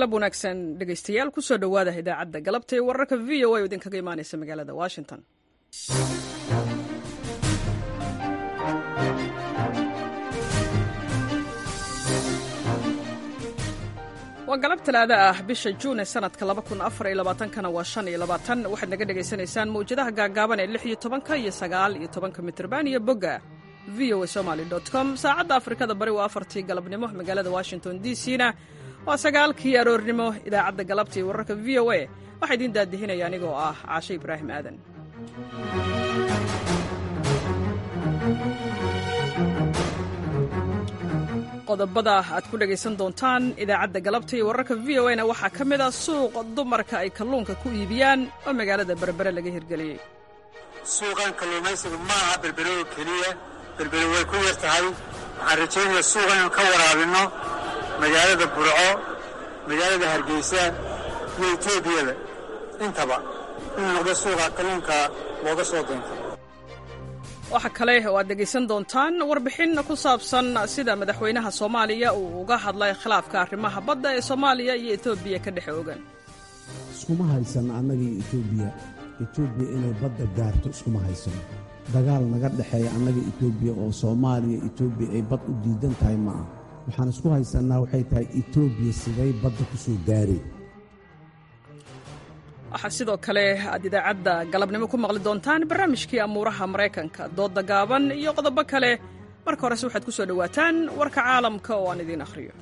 galab wanaagsan dhegaystayaal kusoo dhowaada idaacadda galabta ee wararka v o a oo idinkaga imaanaysa magaalada washington waa galab talaada ah bisha juun ee sanadka kana waa waxaad naga dhegaysanaysaan mawjadaha gaagaaban ee iyo tobanka iyo sagaal iyo tobanka mitrban iyo bogga v o a somaly com saacadda afrikada bari waa afartii galabnimo magaalada washington d c na waa sagaalkii aroornimo idaacadda galabta iyo wararka v o a waxaa idiin daadihinaya anigoo ah caashe ibraahim aadan qodobada aad ku dhegaysan doontaan idaacadda galabta iyo wararka v o na waxaa ka mid a suuq dumarka ay kalluunka ku iibiyaan oo magaalada berbere laga hirgeliyey suuqan kalluumaysigu ma aha berbere oo keliya berbere way ku yar tahay waxaan rajaynayaa suuqan inuu ka waraabinno magaalada burco magaalada hargeysa iyo etoobiyada intaba inuu noqdo suuqa kalluunka looga soo doonto waxa kale oo aad dhegaysan doontaan warbixin ku saabsan sida madaxweynaha soomaaliya uu uga hadlay khilaafka arrimaha badda ee soomaaliya iyo etoobiya ka dhex ogan iskuma haysan annagii etoobiya etoobiya inay badda gaarto iskuma haysano dagaal naga dhexeeya annaga etoobiya oo soomaaliya etoobiya ay bad u diidan tahay ma ah waxaan isku haysannaa waxay tahay etoobiya siday badda ku soo gaareen waxaa sidoo kale aad idaacadda galabnimo ku maqli doontaan barnaamijkii amuuraha maraykanka doodda gaaban iyo qodobo kale marka horese waxaad ku soo dhowaataan warka caalamka oo aan idiin akhriyo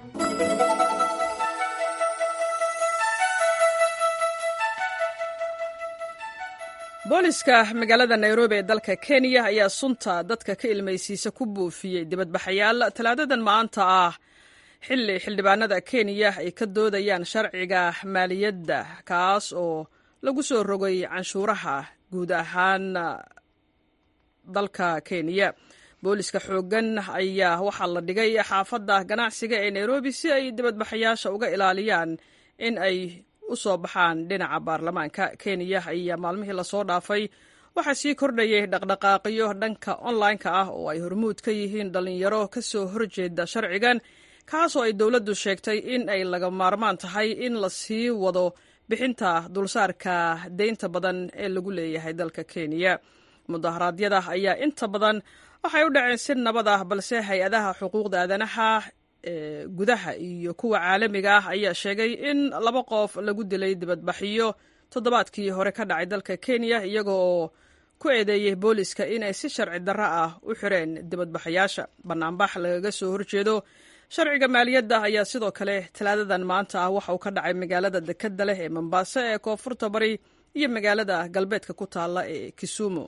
booliska magaalada nairobi ee dalka kenya ayaa sunta dadka ka ilmaysiisa ku buufiyey dibadbaxayaal talaadadan maanta ah xilli xildhibaanada kenya ay ka doodayaan sharciga maaliyadda kaas oo lagu soo rogay canshuuraha guud ahaan dalka kenya booliska xooggan ayaa waxaa la dhigay xaafadda ganacsiga ee nairobi si ay dibadbaxayaasha uga ilaaliyaan in ay u soo baxaan dhinaca baarlamaanka kenya ayaa maalmihii lasoo dhaafay waxaa sii kordhayay dhaqdhaqaaqyo dhanka online-ka ah oo ay hormuud ka yihiin dhallinyaro ka soo horjeeda sharcigan kaasoo ay dowladdu sheegtay in ay laga maarmaan tahay in la sii wado bixinta dulsaarka deynta badan ee lagu leeyahay dalka kenya mudaharaadyada ayaa inta badan waxay u dhaceen si nabad ah balse hay-adaha xuquuqda aadanaha ee gudaha iyo kuwa caalamiga ah ayaa sheegay in laba qof lagu dilay dibadbaxyo toddobaadkii hore ka dhacay dalka kenya iyaga oo ku eedeeyey booliska inay si sharci darro ah u xireen dibadbaxayaasha banaanbax lagaga soo horjeedo sharciga maaliyadda ayaa sidoo kale talaadadan maanta ah waxa uu ka dhacay magaalada dekadda leh ee mombaaso ee koonfurta bari iyo magaalada galbeedka ku taalla ee kisumu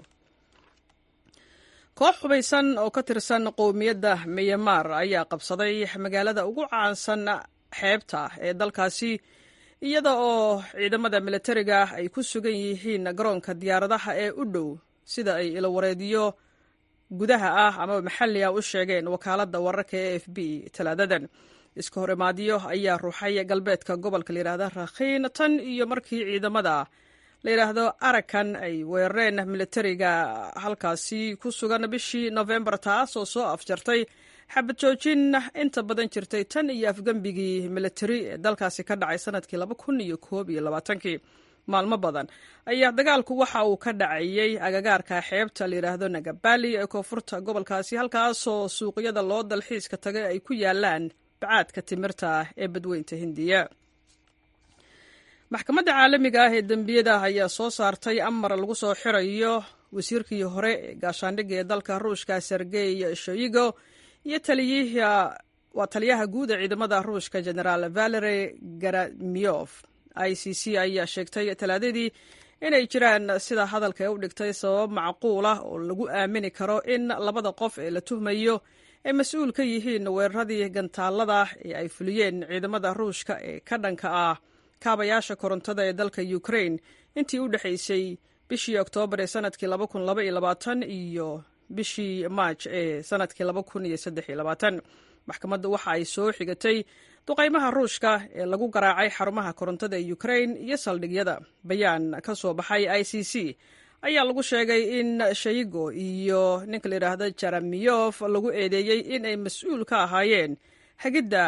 koox hubaysan oo ka tirsan qowmiyadda miyamar ayaa qabsaday magaalada ugu caansan xeebta ee dalkaasi iyada oo ciidamada militariga ay ku sugan yihiin garoonka diyaaradaha ee u dhow sida ay ilawareediyo gudaha ah ama maxalli ah u sheegeen wakaaladda wararka ee f b talaadadan iska horimaadyo ayaa ruuxay galbeedka gobolka layidhahda rakhiin tan iyo markii ciidamada layidhaahdo arakan ay weerareen militariga halkaasi ku sugan bishii nofembar taas oo soo afjartay xabad joojin inta badan jirtay tan iyo afgembigii militari ee dalkaasi ka dhacay sanadkii laba kun iyo koob iyo labaatankii maalmo badan ayaa dagaalku waxa uu ka dhacayey agagaarka xeebta layidhaahdo nagabali ee koonfurta gobolkaasi halkaasoo suuqyada loo dalxiiska tagay ay ku yaalaan bacaadka timirta ee badweynta hindiya maxkamadda caalamiga ah ee dembiyada ayaa soo saartay amar lagu soo xirayo wasiirkii hore ee gaashaandhigga ee dalka ruushka sergey shoyigo iyo waa taliyaha guud ee ciidamada ruushka generaal valeri garamiof i c c ayaa sheegtay talaadadii inay jiraan sida hadalka ee u dhigtay sabab macquul ah oo lagu aamini karo in labada qof ee la tuhmayo ay mas-uul ka yihiin weeraradii gantaalada ee ay fuliyeen ciidamada ruushka ee ka dhanka ah kaabayaasha korontada ee dalka ukraine intii u dhexaysay bishii oktoobar ee sanadkii iyo bishii maaj ee sanadkii maxkamaddu waxa ay soo xigatay duqaymaha ruushka ee lagu garaacay xarumaha korontada ee ukraine iyo saldhigyada bayaan ka soo baxay i c c ayaa lagu sheegay in shaygo iyo ninka la yidhaahdo jeremiyof lagu eedeeyey in ay mas-uul ka ahaayeen hagidda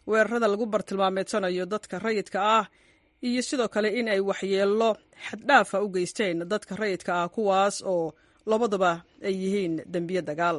weerarada lagu bartilmaameedsanayo dadka rayidka ah iyo sidoo kale in ay waxyeello xaddhaafa u geysteen dadka rayidka ah kuwaas oo labaduba ay yihiin dembiye dagaal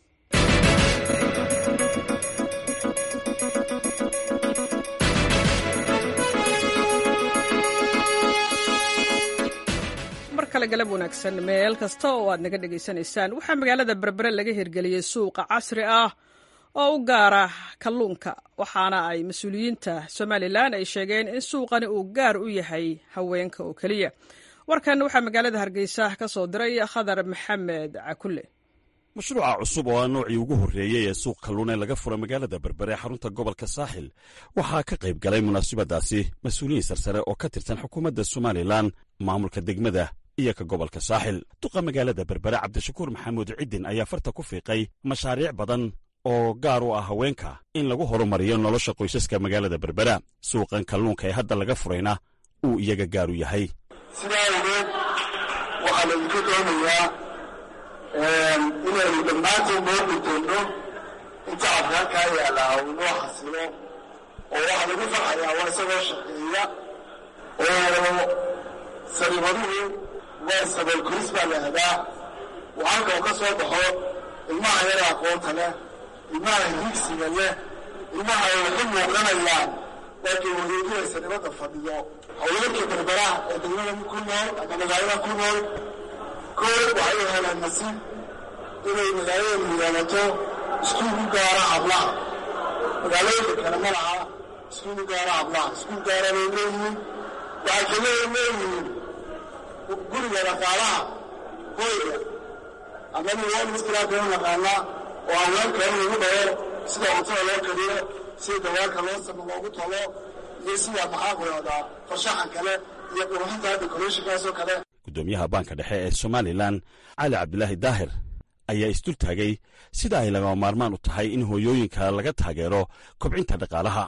mar kale galab wanaagsan meel kasta oo aad naga dhegaysanaysaan waxaa magaalada berbere laga hirgeliyey suuqa casri ah oo u gaara kalluunka waxaana ay mas-uuliyiinta somalilan ay sheegeen in suuqani uu gaar u yahay haweenka oo keliya warkan waxaa magaalada hargeysa ka soo diray khadar maxamed cakulle mashruuca cusub oo ah noocii ugu horreeyey ee suuq kalluun ee laga fura magaalada berbere xarunta gobolka saaxil waxaa ka qayb galay munaasabadaasi mas-uuliyiin sarsare oo ka tirsan xukuumadda somalilan maamulka degmada iyo ka gobolka saaxil duqa magaalada berbere cabdishakuur maxamuud ciddin ayaa farta ku fiiqay mashaariic badan oo gaar u ah haweenka in lagu horumariyo nolosha qoysaska magaalada berbera suuqan kalluunka ee hadda laga furayna uu iyaga gaar u yahay sidaa awgeed waxaa laydinka doonayaa inaynu dhammaanteen noo guddoonno in tacabka halkaa yaallaa uu noo xasilo oo waxaa lagu farxayaa waa isagoo shaqeeya oo sariibaduhu waa sabool koris baa la hadaa uu halka uu ka soo baxo ilmaha yara aqoonta leh ilmaha higsiga leh ilmaha ay waxu muuqanayaan laakiin wareegiyaysa nibadda fadhiyo haweenka berberaha ee degmada ku nool ama magaalada ku nool koo waxay u heleen nasiib inay magaaladanu yeelato iskuul u gaara hablaha magaalooyinka kale ma laha iskuul u gaara hablaha iskuul gaara bay leeyihiin waxay kaleya leeyihiin guriga dhaqaalaha hoyga ama niwamiskilaakan naqaanaa oo haweenka in lagu dhawo sida cuntada loo kariyo sida dawaarka loo samo loogu talo iyo sida maxaa ku yahdaa farshaxan kale iyo qurxinta decorationkaasoo kale guddoomiyaha baanka dhexe ee somalilan cali cabdilaahi daahir ayaa isdul taagay sida ay lagama maarmaan u tahay in hooyooyinka laga taageero kobcinta dhaqaalaha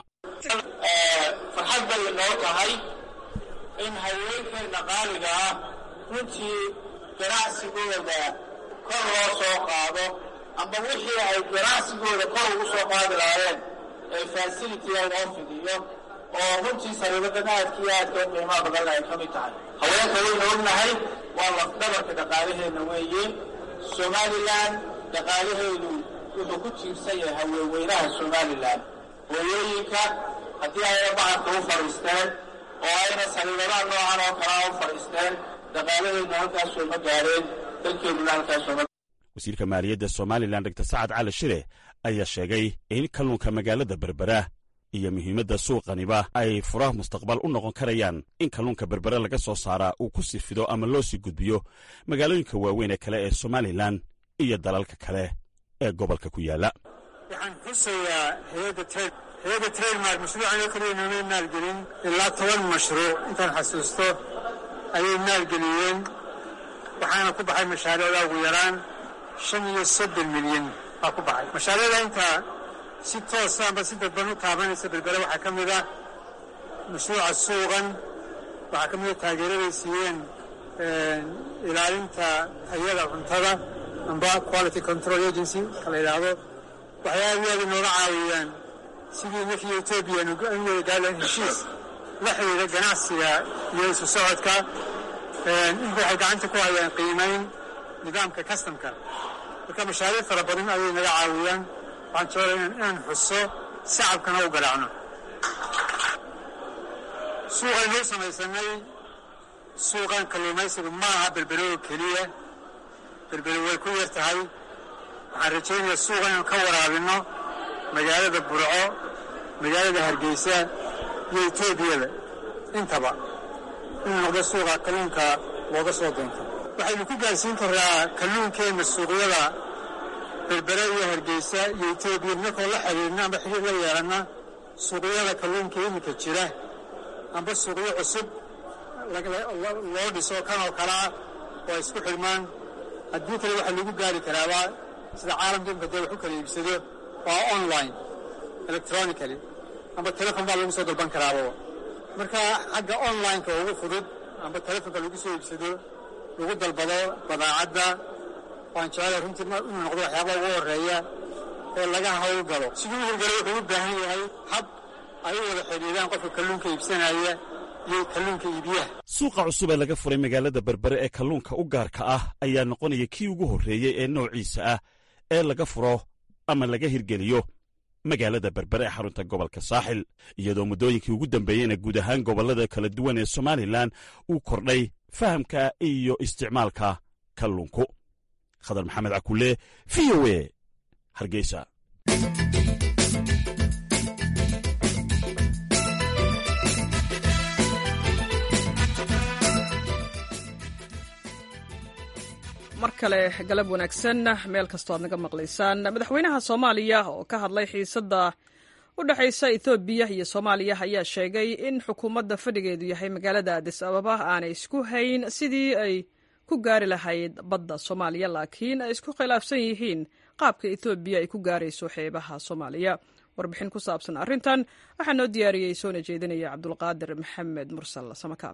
farxad bay noo tahay in haweenkeenna qaaliga ah runtii ganacsigooda kor loo soo qaado amba wixii ay ganacsigooda kor ugu soo qaadi lahaayeen ee fasilitiga loo fidiyo oo runtii sariibadan aadka iyo aadka u qiimaha badan ay ka mid tahay haweenka waynu ognahay waa lafdhabarka dhaqaalaheenna weeye somalilan dhaqaalaheedu wuxuu ku tiirsan yahay haweenweynaha somalilan hooyooyinka haddii ayna bacadka u fadhiisteen oo ayna sariibadaha noocan oo kalea u fadhiisteen dhaqaalaheedna halkaasoo ma gaareen dalkeeduna halkaasoo ma wasiirka maaliyadda somalilan dogtor sacad cali shire ayaa sheegay in kalluunka magaalada berbera iyo muhiimadda suuqaniba ay furaha mustaqbal u noqon karayaan in kalluunka berbere laga soo saaraa uu ku sii fido ama loo sii gudbiyo magaalooyinka waaweyn ee kale ee somalilan iyo dalalka kale ee gobolka ku yaalla waxaan xusayaa hay-adda trademark mashruucan oo kaliya noomay maalgelin ilaa toban mashruuc intaan xasuusto ayay maalgeliyeen waxaana ku baxay mashaariicda ugu yaraan shan iyo soddon milyan baa ku baxay mashaariicda intaa si toosa amba si dadban u taabanaysa berbere waxaa ka mid ah mashruuca suuqan waxaa ka mida taageeraday siiyeen ilaalinta tayada cuntada amba quality control agency ka la yidhaahdo waxay aad iyo aad inooga caawiyaan sidii markii etoobiya an wada gaadaan heshiis la xidhiidha ganacsiga iyo isu socodka inta waxay gacanta ku hayaan qiimayn nidaamka kastamka marka mashaariic fara badan ayay naga caawiyaan waxaan jeclaa inaan xuso shacabkana u garaacno suuqaynuu samaysanay suuqan kalluumaysigu ma aha berbere oo keliya berbere way ku yar tahay waxaan rajaynayaa suuqa inaan ka waraabinno magaalada burco magaalada hargeysa iyo etoobiyada intaba inuu noqdo suuqa kalluunka looga soo doonto waxaynu ku gaarsiin karraa kalluunkeenna suuqyada berbere iyo hargeysa iyo etoobiya markoo la xiriirna amba xiriir la yeelanna suuqyada kalluunka iminka jira amba suuqyo cusub loo dhiso kan oo kalea oo ay isku xidhmaan haddii kale waxaa lagu gaari karaaba sida caalamka imika dee wax u kala iibsado waa online electronically amba telefon baa lagu soo dalban karaaba marka xagga online-ka ugu fudud amba telefonka lagu soo iibsado lagu dalbado badaacadda waan jecela runtii inuu noqdo waxyaaba ugu horeeya ee laga hawlgalo siduu u hawlgalo wuxuu u baahan yahay hab ay u wada xidhiidaan qofka kalluunka iibsanaya iyo kalluunka iibiyaha suuqa cusub ee laga furay magaalada berbere ee kalluunka u gaarka ah ayaa noqonaya kii ugu horreeyey ee noociisa ah ee laga furo ama laga hirgeliyo magaalada berbere ee xarunta gobolka saaxil iyadoo muddooyinkii ugu dambeeyeyna guud ahaan gobollada kala duwan ee somalilan uu kordhay fahamka iyo isticmaalka kalluunku khadar maxamed cakulle v o e hargeysa mar kale galab wanaagsan meel kastoo aad naga maqlaysaan madaxweynaha soomaaliya oo ka hadlay xiisadda u dhexaysa ethoobiya iyo soomaaliya ayaa sheegay in xukuumadda fadhigeedu yahay magaalada adis ababa aanay isku hayn sidii ay ku gaari lahayd badda soomaaliya laakiin ay isku khilaafsan yihiin qaabka ethoobiya ay ku gaarayso xeebaha soomaaliya warbixin ku saabsan arrintan waxaa noo diyaariyey soona jeedinaya cabdulqaadir maxamed mursal samakaab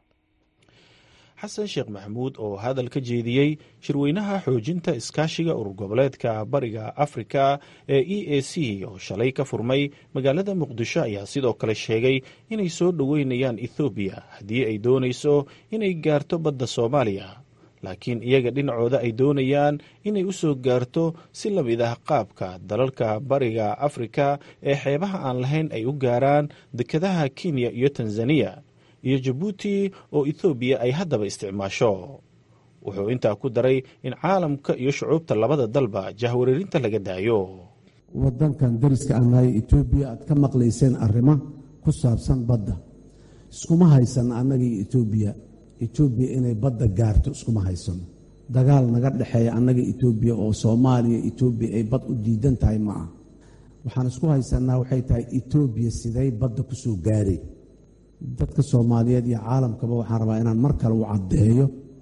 xasan sheekh maxamuud oo hadal ka jeediyey shirweynaha xoojinta iskaashiga urur goboleedka bariga afrika ee e a c oo shalay ka furmay magaalada muqdisho ayaa sidoo kale sheegay inay soo dhoweynayaan ethoobiya haddii ay doonayso inay gaarto badda soomaaliya laakiin iyaga dhinacooda ay doonayaan inay u soo gaarto si la mid ah qaabka dalalka bariga afrika ee xeebaha aan lahayn ay u gaaraan dekedaha kenya iyo tanzaniya iyo jabuuti oo ethoobiya ay haddaba isticmaasho wuxuu intaa ku daray in caalamka iyo shucuubta labada dalba jahwareerinta laga daayo wadankan dariska anahay etoobiya aad ka maqlayseen arrimo ku saabsan badda iskuma haysan annagii etoobiya etoobiya inay badda gaarto iskuma haysano dagaal naga dhexeeya annaga etoobiya oo soomaaliya etoobiya ay bad u diidan tahay ma ah waxaan isku haysanaa waxay tahay etoobiya siday badda ku soo gaaray dadka soomaaliyeed iyo caalamkaba waxaan rabaa inaan mar kale u caddeeyo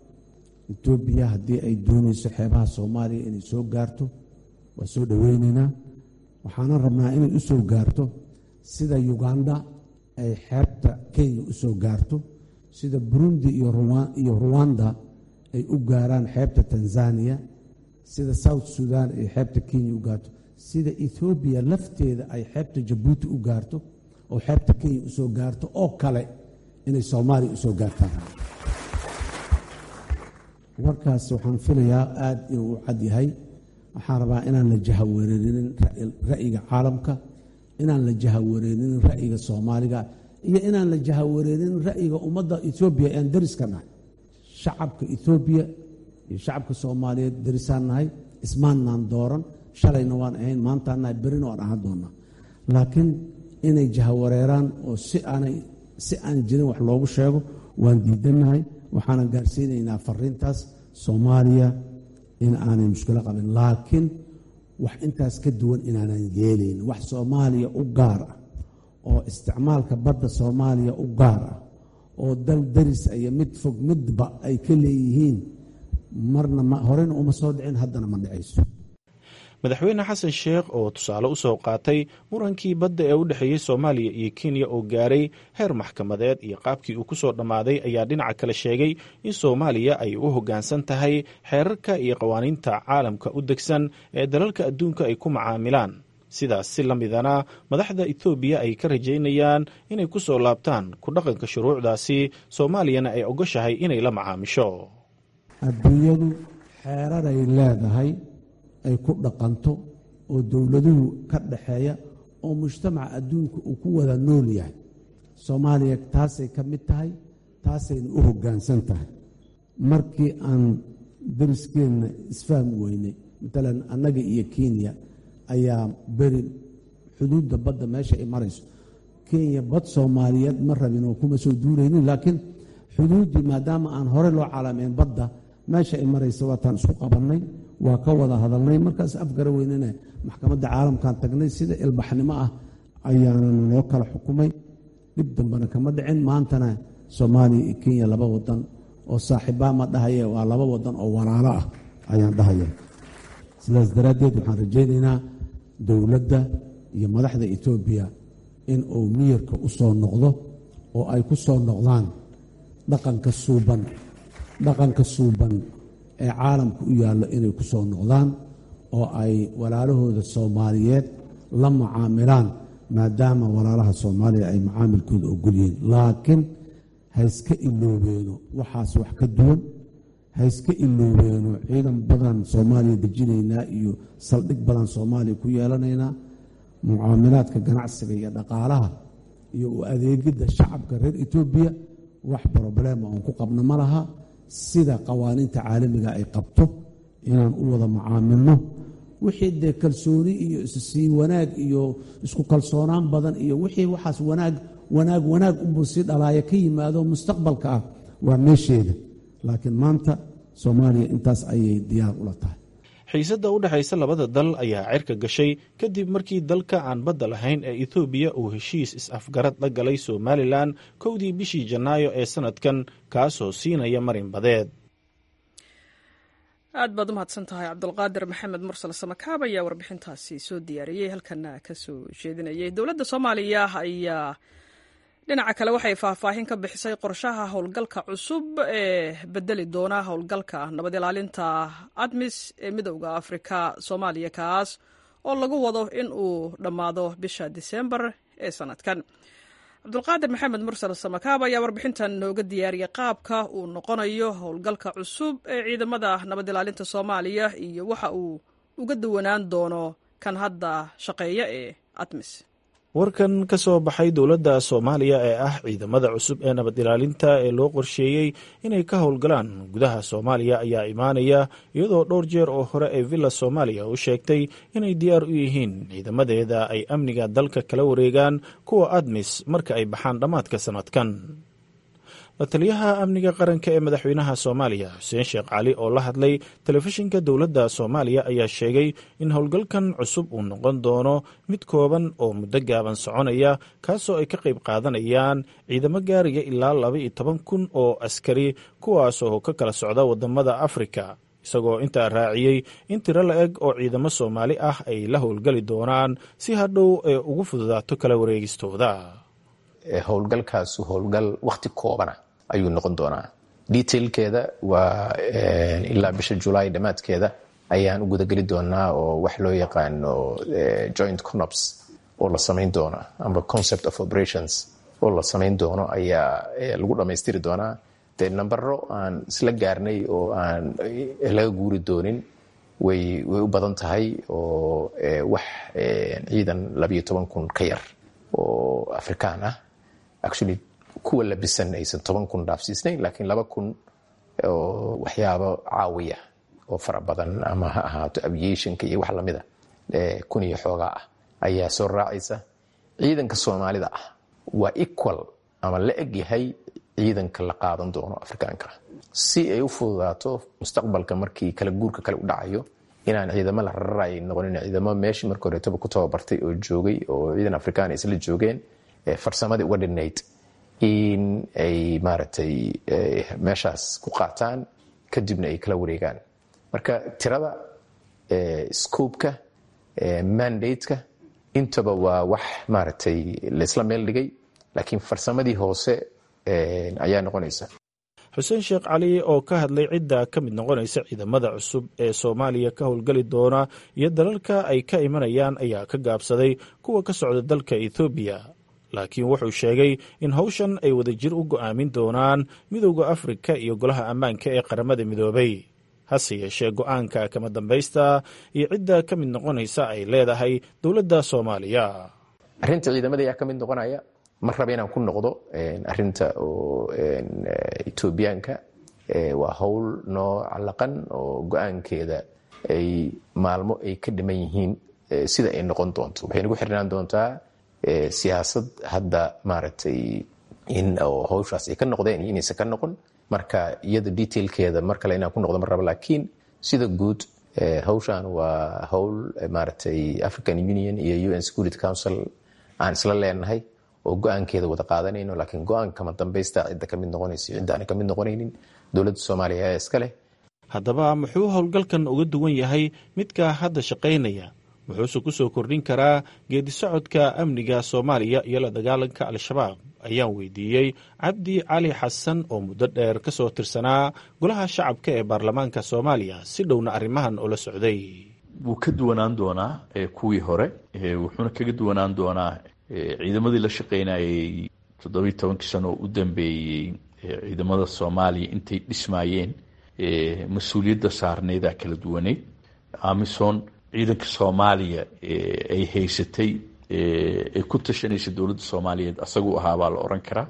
etoobiya haddii ay doonayso xeebaha soomaaliya inay soo gaarto waa soo dhoweynaynaa waxaanan rabnaa inay u soo gaarto sida uganda ay xeebta kenya u soo gaarto sida burundi iyo ruwanda ay u gaaraan xeebta tanzaniya sida south sudan ay xeebta kenya u gaarto sida ethoobiya lafteeda ay xeebta jabuuti u gaarto oo xeebta kenya u soo gaarto oo kale inay soomaaliya u soo gaartaan warkaas waxaan filayaa aad inuu u cad yahay waxaan rabaa inaan la jahawareerinin ra'yiga caalamka inaan la jahawareerinin ra'yiga soomaaliga iyo inaan la jahawareerinin ra'yiga ummadda etoobiya ean dariska nahay shacabka etoobiya iyo shacabka soomaaliyeed darisaan nahay ismaannaan dooran shalayna waan ahayn maantaan nahay berina waan ahaan doonnaa laakiin inay jahawareeraan oo si aanay si aan jirin wax loogu sheego waan diidannahay waxaanan gaarsiinaynaa fariintaas soomaaliya in aanay mushkilo qabin laakiin wax intaas ka duwan inaanan yeelayn wax soomaaliya u gaar ah oo isticmaalka badda soomaaliya u gaar ah oo dal daris iyo mid fog midba ay ka leeyihiin marna horena uma soo dhicin haddana ma dhicayso madaxweyne xasan sheekh oo tusaale u soo qaatay murankii badda ee u dhexeeyey soomaaliya iyo kenya oo gaaray heer maxkamadeed iyo qaabkii uu ku soo dhammaaday ayaa dhinaca kale sheegay in soomaaliya ay u hoggaansan tahay xeerarka iyo qawaaniinta caalamka u degsan ee dalalka adduunka ay ku macaamilaan sidaas si la midana madaxda etoobiya ay ka rajaynayaan inay ku soo laabtaan ku dhaqanka shuruucdaasi soomaaliyana ay ogoshahay inay la macaamisho adduunyadu xeeraray leedahay ay ku dhaqanto oo dowladuhu ka dhaxeeya oo mujtamaca adduunka uu ku wada nool yahay soomaaliya taasay ka mid tahay taasayna u hoggaansan tahay markii aan dariskeenna isfahmi weynay matalan annaga iyo kenya ayaa beri xuduudda badda meesha ay marayso kenya bad soomaaliyeed ma rabin oo kuma soo duuraynin laakiin xuduuddii maadaama aan hore loo calaameen badda meesha ay maraysa waataan isku qabannay waa ka wada hadalnay markaas afgara weynana maxkamadda caalamkan tagnay sida ilbaxnimo ah ayaana noo kala xukumay dhib dambena kama dhicin maantana soomaaliya iyo kenya laba wadan oo saaxiibaa ma dhahaye waa laba wadan oo walaalo ah ayaan dhahaya sidaas daraaddeed waxaan rajaynaynaa dowladda iyo madaxda etoobiya in uu miyirka u soo noqdo oo ay ku soo noqdaan dhaqanka suuban dhaqanka suuban ee caalamka u yaallo inay ku soo noqdaan oo ay walaalahooda soomaaliyeed la mucaamilaan maadaama walaalaha soomaaliya ay macaamilkooda ogol yihiin laakiin hayska iloobeeno waxaas wax ka duwan hayska iloobeeno ciidan badan soomaaliya dejinaynaa iyo saldhig badan soomaaliya ku yeelanaynaa mucaamilaadka ganacsiga iyo dhaqaalaha iyo u adeegidda shacabka reer etoobiya wax broblema oon ku qabno ma laha sida qawaaniinta caalamiga ay qabto inaan u wada mucaamilno wixii dee kalsooni iyo issii wanaag iyo isku kalsoonaan badan iyo wixii waxaas wanaag wanaag wanaag unbuu sii dhalaaya ka yimaado mustaqbalka ah waa meesheeda laakiin maanta soomaaliya intaas ayay diyaar ula tahay xiisadda u dhexaysa labada dal ayaa cirka gashay kadib markii dalka aan badda lahayn ee ethoobiya uu heshiis is-afgarad la galay somalilan kowdii bishii janaayo ee sanadkan kaasoo siinaya marin badeed aad baad u mahadsan tahay cabdulqaadir maxamed mursal samakaab ayaa warbixintaasi soo diyaariyey halkana ka soo jeedinayay dowladda soomaaliya ayaa dhinaca kale waxay faahfaahin ka bixisay qorshaha howlgalka cusub ee bedeli doona howlgalka nabad ilaalinta admis ee midowda afrika soomaaliya kaas oo lagu wado in uu dhammaado bisha disembar ee sanadkan cabdulqaadir maxamed mursal samakaab ayaa warbixintan nooga diyaariyay qaabka uu noqonayo howlgalka cusub ee ciidamada nabad ilaalinta soomaaliya iyo waxa uu uga duwanaan doono kan hadda shaqeeya ee admis warkan ka soo baxay dowladda soomaaliya ee ah ciidamada cusub ee nabad ilaalinta ee loo qorsheeyey inay ka howlgalaan gudaha soomaaliya ayaa imaanaya iyadoo dhowr jeer oo hore ee villa soomaaliya u sheegtay inay diyaar u yihiin ciidamadeeda ay amniga dalka kala wareegaan kuwa admis marka ay baxaan dhammaadka sanadkan la taliyaha amniga qaranka ee madaxweynaha soomaaliya xuseen sheekh cali oo la hadlay telefishinka dowladda soomaaliya ayaa sheegay in howlgalkan cusub uu noqon doono mid kooban oo muddo gaaban soconaya kaasoo ay ka qayb qaadanayaan ciidamo gaaraya ilaa laba iyo toban kun oo askari kuwaasoo ka kala socda wadamada afrika isagoo intaa raaciyey in tiro la eg oo ciidamo soomaali ah ay la howlgali doonaan si hadhow ee ugu fududaato kala wareegistooda howlgalkaasu howlgal wakhti koobana ayuu noqon doonaa detailkeeda waa ilaa bisha julaay dhammaadkeeda ayaan u gudageli doonaa oo wax loo yaqaano joint conops oo la samayn doono amba concept of operations oo la samayn doono ayaa lagu dhammaystiri doonaa dee nambaro aan isla gaarnay oo aan laga guuri doonin way way u badan tahay oo wax ciidan labayo toban kun ka yar oo afrikaan ah actually kuwa labisan aysan toban kun dhaafsiisnayn laakiin laba kun oo waxyaabo caawiya oo fara badan ama ha ahaato aviationka iyo wax lamida kun iyo xoogaa ah ayaa soo raacaysa ciidanka soomaalida ah waa equal ama la eg yahay ciidanka la qaadan doono afrikaanka si ay u fududaato mustaqbalka markii kala guurka kale u dhacayo inaan ciidamo la rararay noqonin ciidamo meeshii marka horeetaba ku tababartay oo joogay oo ciidan afrikaan ay isla joogeen farsamadii uga dhinayd in ay maaragtay meeshaas ku qaataan kadibna ay kala wareegaan marka tirada scoobka mandateka intaba waa wax maaragtay laysla meel dhigay laakiin farsamadii hoose ayaa noqonaysa xuseen sheekh cali oo ka hadlay cidda ka mid noqonaysa ciidamada cusub ee soomaaliya ka howlgali doona iyo dalalka ay ka imanayaan ayaa ka gaabsaday kuwa ka socda dalka ethoobiya laakiin wuxuu sheegay in howshan ay wadajir u go'aamin doonaan midowda afrika iyo golaha ammaanka ee qaramada midoobay hase yeeshee go'aanka kama dambaysta iyo cidda ka mid noqonaysa ay leedahay dowladda soomaaliya arrinta ciidamada ayaa ka mid noqonaya ma raba inaan ku noqdo arinta oo etoobiyaanka waa howl noo callaqan oo go-aankeeda ay maalmo ay ka dhiman yihiin sida ay noqon doonto waxay nagu xirnaan doontaa siyaasad hadda maaragtay in howshaas ay ka noqdeen iyo inaysan ka noqon marka iyada detailkeeda mar kale inaan ku noqdo ma raba laakiin sida guud howshan waa howl maaragtay african union iyo un security council aan isla leenahay oo go-aankeeda wada qaadanayno laakiin go-aanka kama dambaysta cidda kamid noqonaysa cidda aan kamid noqonaynin dowladda soomaaliya ayaa iska leh haddaba muxuu howlgalkan uga duwan yahay midka hadda shaqaynaya muxuuse ku soo kordhin karaa geedi socodka amniga soomaaliya iyo la dagaalanka al-shabaab ayaan weydiiyey cabdi cali xasan oo muddo dheer ka soo tirsanaa golaha shacabka ee baarlamaanka soomaaliya si dhowna arrimahan ula socday wuu ka duwanaan doonaa kuwii hore wuxuuna kaga duwanaan doonaa ciidamadii la shaqeynayay toddobiyi tobankii sano oo u dambeeyey ciidamada soomaaliya intay dhismaayeen mas-uuliyadda saarneydaa kala duwaneyd amison ciidanka soomaaliya ay haysatay ay ku tashanaysa dowladda soomaaliyeed asagu ahaa baa la oran karaa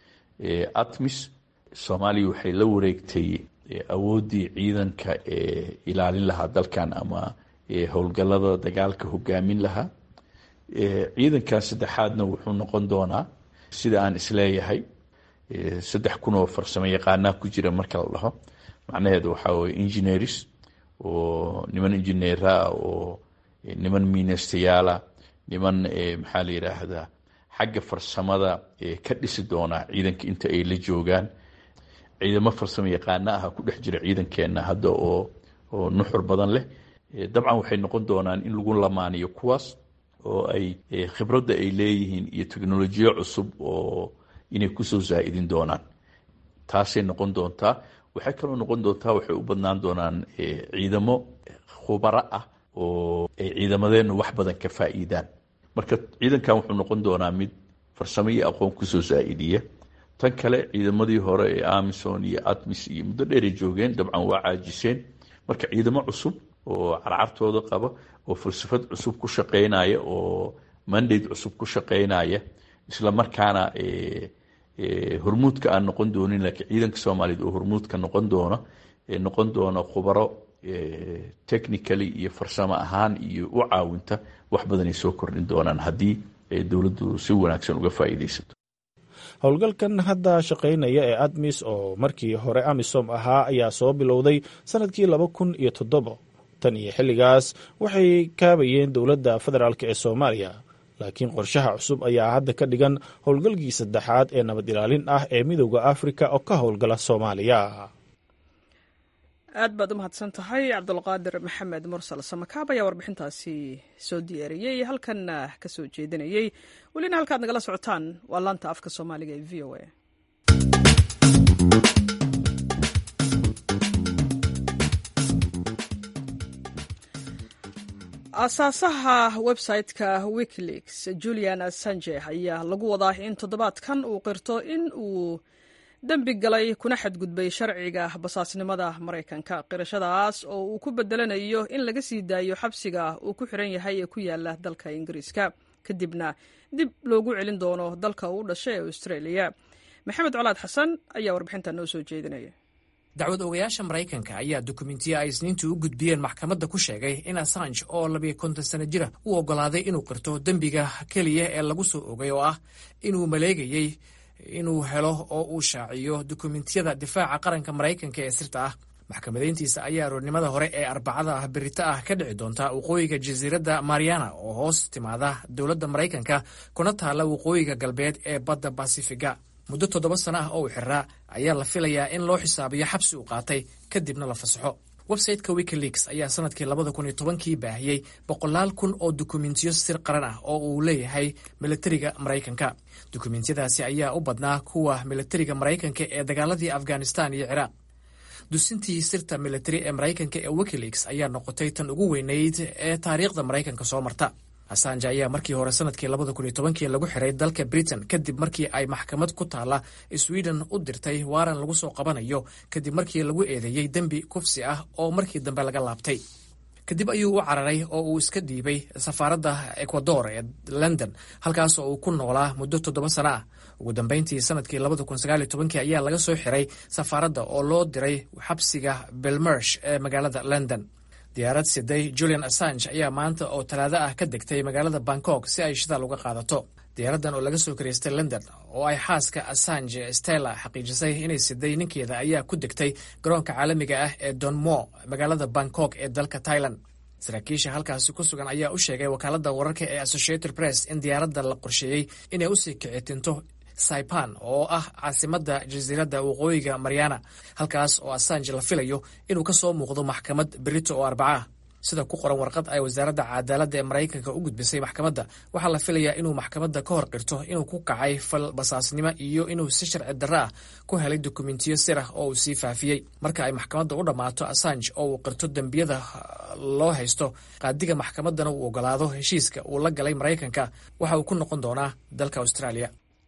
atmis soomaaliya waxay la wareegtay awooddii ciidanka ee ilaalin lahaa dalkan ama howlgallada dagaalka hogaamin lahaa ciidankan saddexaadna wuxuu noqon doonaa sida aan isleeyahay saddex kun oo farsamo yaqaanaa ku jira marka la dhaho macnaheedu waxaa weye engineers oo niman engineera oo niman miinastayaala niman maxaa la yidhaahdaa xagga farsamada ka dhisi doonaa ciidanka inta ay la joogaan ciidamo farsamo yaqaana ah ku dhex jira ciidankeena hadda oo oo nuxur badan leh dabcan waxay noqon doonaan in lagu lamaaniyo kuwaas oo ay khibradda ay leeyihiin iyo teknolojiyo cusub oo inay kusoo zaa'idin doonaan taasay noqon doontaa waxay kaloo noqon doontaa waxay u badnaan doonaan ciidamo khubaro ah oo ay ciidamadeennu wax badan ka faa'iidaan marka ciidankan wuxuu noqon doonaa mid farsamo iyo aqoon kusoo zaa'idiya tan kale ciidamadii hore ee amison iyo atmis iyo muddo dheeray joogeen dabcan waa caajiseen marka ciidamo cusub oo carcartooda qaba oo falsafad cusub ku shaqeynaya oo mandate cusub ku shaqeynaya isla markaana hormuudka aan noqon doonin laakiin ciidanka soomaaliyeed oo hormuudka noqon doona noqon doona khubaro technically iyo farsamo ahaan iyo u caawinta wax badanay soo kordhin doonaan haddii dowladdu si wanaagsan uga faa'iidaysato howlgalkan hadda shaqaynaya ee admis oo markii hore amisom ahaa ayaa soo bilowday sanadkii laba kun iyo toddobo tan iyo xilligaas waxay kaabayeen dowladda federaalk ee soomaaliya laakiin qorshaha cusub ayaa hadda ka dhigan howlgalkii saddexaad ee nabad ilaalin ah ee midooda afrika oo ka howlgala soomaaliya aad baad u mahadsan tahay cabdulqaadir maxamed mursal samakaab ayaa warbixintaasi soo diyaariyey halkanna ka soo jeedinayey welina halkaad nagala socotaan waa laanta afka soomaaliga ee v o a aasaasaha website-ka wikileaks julian assange ayaa lagu wadaa in toddobaadkan uu qirto in uu dembi galay kuna xadgudbay sharciga basaasnimada maraykanka qirashadaas oo uu ku bedelanayo in laga sii daayo xabsiga uu ku xiran yahay ee ku yaala dalka ingiriiska kadibna dib loogu celin doono dalka uu dhashay ee australia maxamed colaad xasan ayaa warbixinta noo soo jeedinaya dacwad ogayaasha maraykanka ayaa dukumentiya ay isniintii u gudbiyeen maxkamadda ku sheegay in assange oo labiyo konton sano jira uu oggolaaday inuu qirto dembiga keliya ee lagu soo ogay oo ah inuu maleegayey inuu helo oo uu shaaciyo dukumentiyada difaaca qaranka maraykanka ee sirta ah maxkamadayntiisa ayaa aroornimada hore ee arbacada ah berita ah ka dhici doonta waqooyiga jasiiradda mariana oo hoos timaada dowladda maraykanka kuna taalla waqooyiga galbeed ee badda basifiga muddo toddoba sano ah oo uu xiraa ayaa la filayaa in loo xisaabiyo xabsi uu qaatay kadibna la fasaxo websayteka wikileaks ayaa sanadkii labada kun iyo tobankii baahiyey boqolaal kun oo dukumentiyo sir qaran ah oo uu leeyahay milatariga maraykanka dukumentiyadaasi ayaa u badnaa kuwa milatariga maraykanka ee dagaaladii afghanistan iyo ciraaq dusintii sirta militari ee maraykanka ee wikileaks ayaa noqotay tan ugu weynayd ee taariikhda maraykanka soo marta assange ayaa markii hore sanadkii labada kun iyo tobankii lagu xiray dalka britain kadib markii ay maxkamad ku taalla sweden u dirtay waaran lagu soo qabanayo kadib markii lagu eedeeyey dembi kufsi ah oo markii dambe laga laabtay kadib ayuu u cararay oo uu iska dhiibay safaaradda ecuador ee london halkaas oo uu ku noolaa muddo toddoba sano ah ugu dambeyntii sanadkii labada kun sagaaliyo tobankii ayaa laga soo xiray safaaradda oo loo diray xabsiga belmersh ee magaalada london diyaarad siday julian assange ayaa maanta oo talaado ah ka degtay magaalada bangkok si ay shidaal uga qaadato diyaaraddan oo laga soo karaystay london oo ay xaaska assange stella xaqiijisay inay siday ninkeeda ayaa ku degtay garoonka caalamiga ah ee donmo magaalada bangkok ee dalka thailand saraakiisha halkaasi ku sugan ayaa u sheegay wakaaladda wararka ee associated press in diyaaradda la qorsheeyey inay usii kicitinto saipan oo ah caasimadda jasiiradda waqooyiga mariana halkaas oo assange la filayo inuu ka soo muuqdo maxkamad berito oo arbaca sida ku qoran warqad ay wasaaradda cadaaladda ee maraykanka u gudbisay maxkamadda waxaa la filayaa inuu maxkamadda ka hor qirto inuu ku kacay fal basaasnimo iyo inuu si sharci darro ah ku helay dokumentiyo sir ah oo uu sii faafiyey marka ay maxkamadda u dhammaato assange oo uu qirto dembiyada loo haysto qaadiga maxkamaddana uu ogolaado heshiiska uu la galay maraykanka waxa uu ku noqon doonaa dalka australia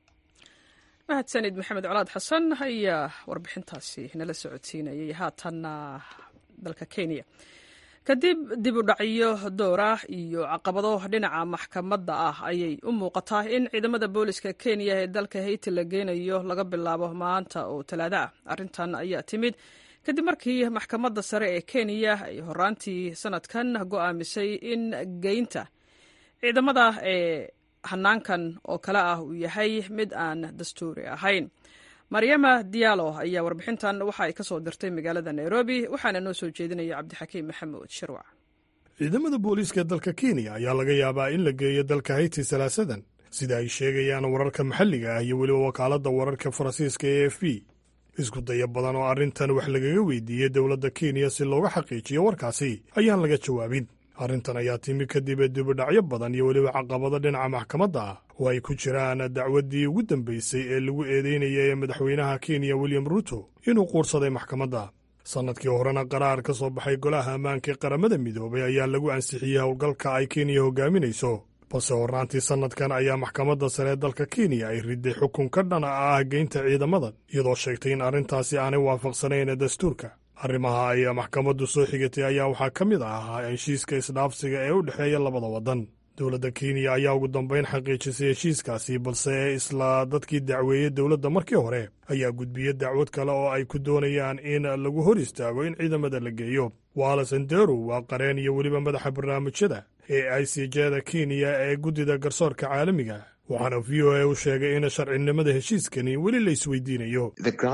mahadsanid maxamed colaad xasan ayaa warbixintaasi nala socodsiinayay haatanna dalka kenya kadib dib u dhacyo dowra iyo caqabado dhinaca maxkamadda ah ayay u muuqataa in ciidamada booliska kenya ee dalka hayti la geynayo laga bilaabo maanta oo talaado ah arrintan ayaa timid kadib markii maxkamadda sare ee kenya ay horaantii sanadkan go'aamisay in geynta ciidamada ee hanaankan oo kale ah uu yahay mid aan dastuuri ahayn maryama diyaalo ayaa warbixintan waxa ay ka soo dirtay magaalada nairobi waxaana noo soo jeedinaya cabdixakiim maxamuud shirwac ciidamada booliiska dalka kenya ayaa laga yaabaa in la geeyo dalka hayti salaasadan sida ay sheegayaan wararka maxalliga ah iyo weliba wakaaladda wararka faransiiska e f b isku daya badan oo arrintan wax lagaga weydiiyey dowladda kenya si looga xaqiijiyo warkaasi ayaan laga jawaabin arrintan ayaa timi kadib dibudhacyo badan iyo weliba caqabado dhinaca maxkamadda ah oo ay ku jiraan dacwaddii ugu dambaysay ee lagu eedeynayay ee madaxweynaha kenya william ruuto inuu quursaday maxkamadda sannadkii horena qaraar ka soo baxay golaha ammaanka ee qaramada midoobay ayaa lagu ansixiyey howlgalka ay kenya hogaaminayso balse hornaantii sannadkan ayaa maxkamadda sare ee dalka kenya ay riday xukun ka dhana ah geynta ciidamadan iyadoo sheegtay in arrintaasi aanay waafaqsanayn dastuurka arrimaha ay maxkamaddu soo xigatay ayaa waxaa ka mid ahaa heshiiska isdhaafsiga ee u dhexeeya labada waddan dowladda kenya ayaa ugu dambayn xaqiijisay heshiiskaasi balse isla dadkii dacweeyey dowladda markii hore ayaa gudbiyey dacwad kale oo ay ku doonayaan in lagu hor istaago in ciidamada la geeyo waala sanderu waa qareen iyo weliba madaxa barnaamijyada ee i c jda kenya ee guddida garsoorka caalamiga waxaana v o a u sheegay in sharcinimada heshiiskani weli la isweydiinayo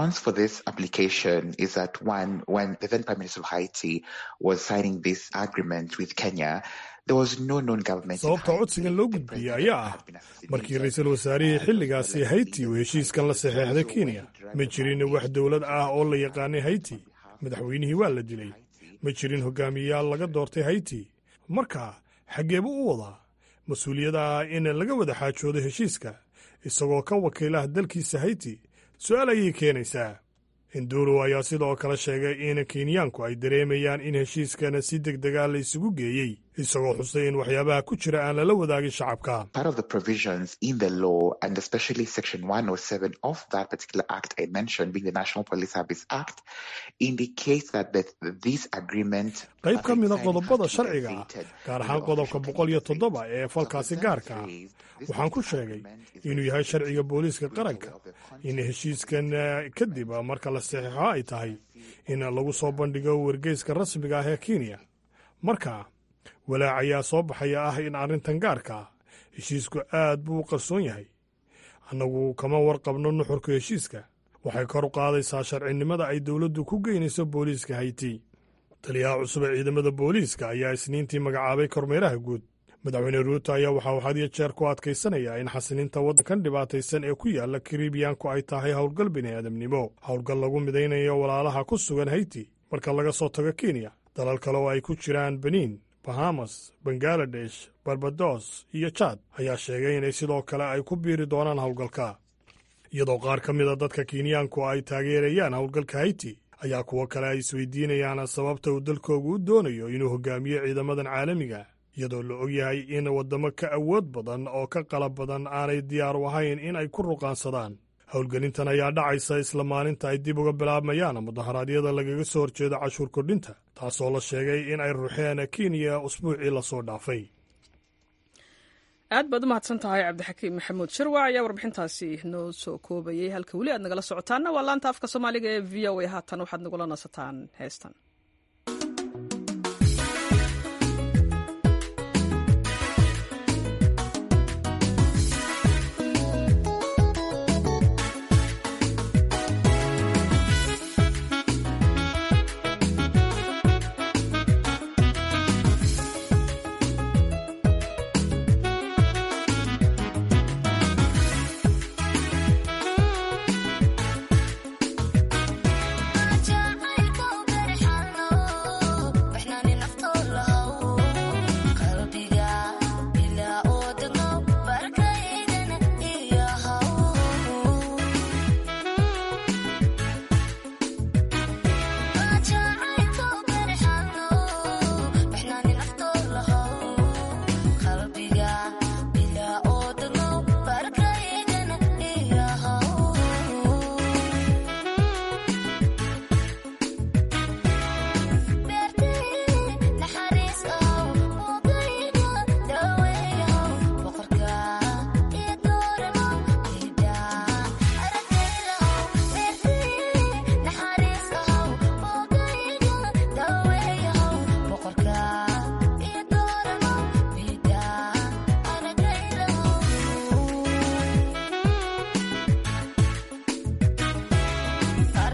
sababta codsigan loo gudbiyey ayaa ah markii ra-iisul wasaarihii xilligaasi hayti uu heshiiskan la saxeexday kenya ma jirin wax dowlad ah oo la yaqaanay hayti madaxweynihii waa la dilay ma jirin hogaamiyayaal laga doortay hayti marka xaggeebu u wadaa mas-uuliyadda ah in laga wada xaajoodo heshiiska isagoo ka wakiilaha dalkiisa hayti su-aal ayay keenaysaa induro ayaa sidoo kale sheegay in kenyaanku ay dareemayaan in heshiiskana si deg dega la isugu geeyey isagoo xusay in waxyaabaha ku jira aan lala wadaagin shacabka qayb ka mida qodobada sharciga ah gaar ahaan qodobka boqol iyo toddoba ee falkaasi gaarka ah waxaan ku sheegay inuu yahay sharciga booliiska qaranka in heshiiskan kadib marka la saxiixo ay tahay in lagu soo bandhigo wargeyska rasmiga ah ee kenya marka walaac ayaa soo baxaya ah in arrintan gaarka ah heshiisku aad buu u qarsoon yahay annagu kama warqabno nuxurka heshiiska waxay kor u qaadaysaa sharcinimada ay dowladdu ku geynayso booliiska hayti taliyaha cusub ee ciidamada booliiska ayaa isniintii magacaabay kormeeraha guud madaxweyne ruuto ayaa waxa uu had iyo jeer ku adkaysanayaa in xasilinta waddankan dhibaataysan ee ku yaala karibiyanku ay tahay howlgal bini'aadamnimo howlgal lagu midaynayo walaalaha ku sugan hayti marka laga soo tago kenya dalal kale oo ay ku jiraan beniin bahamas bangaladesh barbados iyo jaad ayaa sheegay inay sidoo kale ay ku biiri doonaan howlgalka iyadoo qaar ka mida dadka kenyaanku ay taageerayaan howlgalka hayti ayaa kuwo kale ay isweydiinayaan sababta uu dalkoogu u doonayo inuu hogaamiyo ciidamadan caalamiga iyadoo la og yahay in waddamo ka awood badan oo ka qalab badan aanay diyaar u ahayn in ay ku ruqaansadaan howlgelintan ayaa dhacaysa isla maalinta ay dib uga bilaabmayaan mudaharaadyada lagaga soo horjeedo cashuur kordhinta taasoo la sheegay in ay ruuxeen kenya usbuucii lasoo dhaafay aad baad u mahadsan tahay cabdixakiim maxamuud shirwac ayaa warbixintaasi noo soo koobayay halka weli aad nagala socotaanna waa laanta afka soomaaliga ee v o a haatan waxaad nagula nasataan heestan jacaylku berxa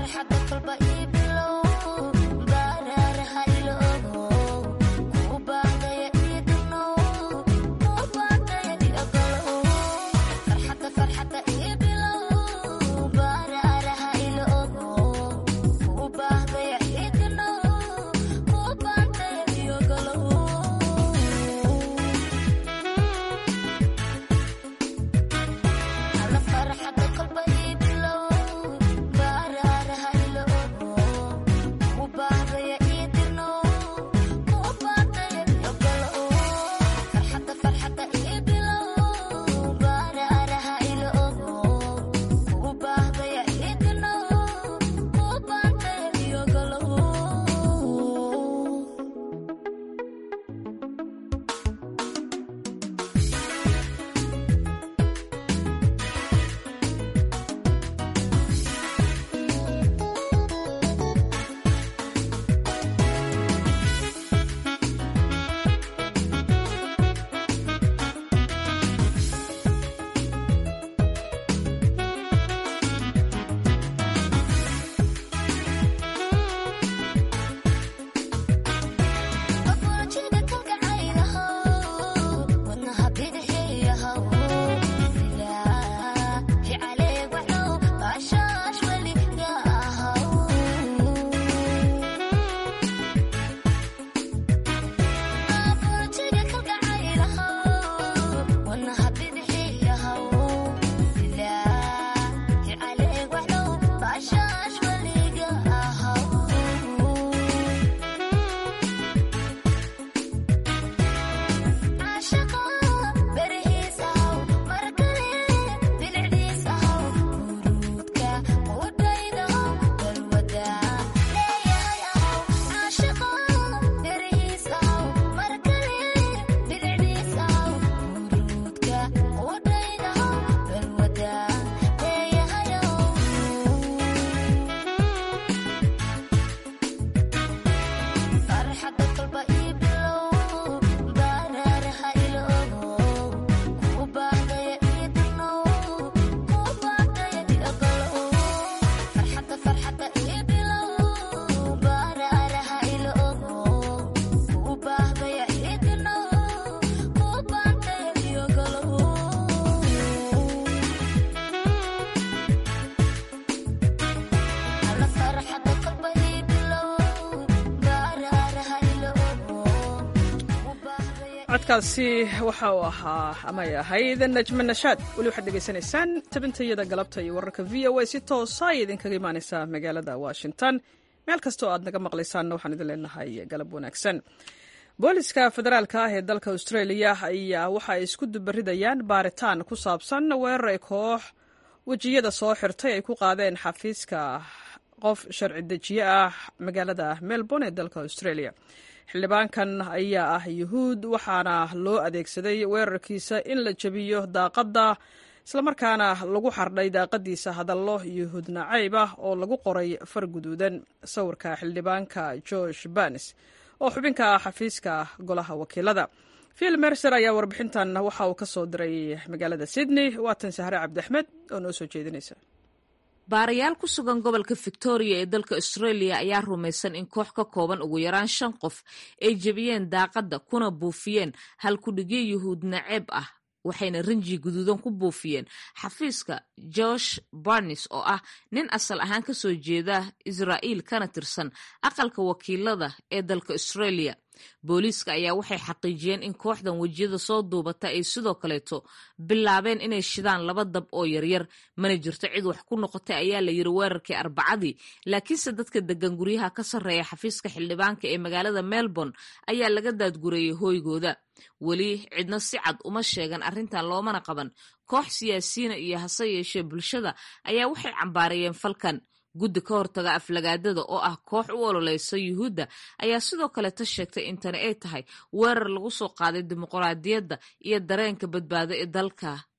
codkaasi waxa uu ahaa amay ahayd najme nashaad weli waxaad dhegaysanaysaan tabintayada galabta iyo wararka v o a si toosa ay idinkaga imaanaysaa magaalada washington meel kastoo aad naga maqlaysaanna waxaan idin leenahay galab wanaagsan booliska federaalka ah ee dalka australia ayaa waxa ay isku dubaridayaan baaritaan ku saabsan weerar ay koox wejiyada soo xirtay ay ku qaadeen xafiiska qof sharci dejiye ah magaalada melbourne ee dalka australia xildhibaankan ayaa ah yuhuud waxaana loo adeegsaday weerarkiisa in la jebiyo daaqadda islamarkaana lagu xardhay daaqadiisa hadallo yuhuud nacayb ah oo lagu qoray far guduudan sawirka xildhibaanka george banes oo xubinka ah xafiiska golaha wakiilada phil mercer ayaa warbixintan waxa uu ka soo diray magaalada sydney waatan sahre cabdiaxmed oo noo soo jeedinaysa baarayaal ku sugan gobolka victoria ee dalka australia ayaa rumaysan in koox ka kooban ugu yaraan shan qof ay jebiyeen daaqadda kuna buufiyeen halkudhigyo yuhuud naceeb ah waxayna rinji guduudan ku buufiyeen xafiiska josh barnes oo ah nin asal ahaan ka soo jeeda israa'iil kana tirsan aqalka wakiilada ee dalka australia booliiska ayaa waxay xaqiijiyeen in kooxdan wejiyada soo duubata ay sidoo kaleeto bilaabeen inay shidaan laba dab oo yaryar mana jirto cid wax ku noqotay ayaa la yiri weerarkii arbacadii laakiinse dadka degan guryaha ka sarreeya xafiiska xildhibaanka ee magaalada melbourne ayaa laga daadgureeyey hooygooda weli cidna si cad uma sheegan arrintan loomana qaban koox siyaasiyiina iyo hase yeeshee bulshada ayaa waxay cambaarayeen falkan guddi ka hortaga aflagaadada oo ah koox u ololeysa yuhuudda ayaa sidoo kaleta sheegtay in tani ay tahay weerar lagu soo qaaday dimuqraadiyadda iyo dareenka badbaado ee dalka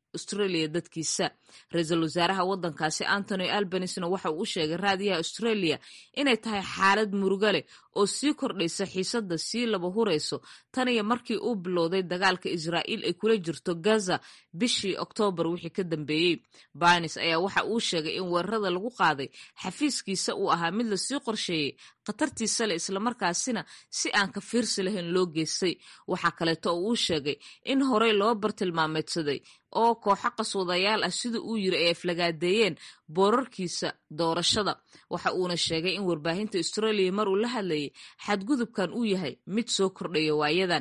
australia dadkiisa ra-iisul wasaaraha waddankaasi antony albanisna waxa uu u sheegay raadiyaha australia inay tahay xaalad murugo leh oo sii kordhaysa xiisadda sii laba hurayso tan iyo markii uu bilowday dagaalka israa'iil ay kula jirto gaza bishii oktoobar wixii ka dambeeyey banis ayaa waxa uu sheegay in weerarada lagu qaaday xafiiskiisa uu ahaa mid lasii qorsheeyey khatartiisa leh islamarkaasina si aan ka fiirsi lahayn loo geystay waxaa kaleeto oo uu sheegay in horey loo bartilmaameedsaday oo kooxo qaswadayaal ah sida uu yiri ay aflagaadeeyeen boorarkiisa doorashada waxa uuna sheegay in warbaahinta australia mar uu la hadlayay xadgudubkan uu yahay mid soo kordhaya waayadan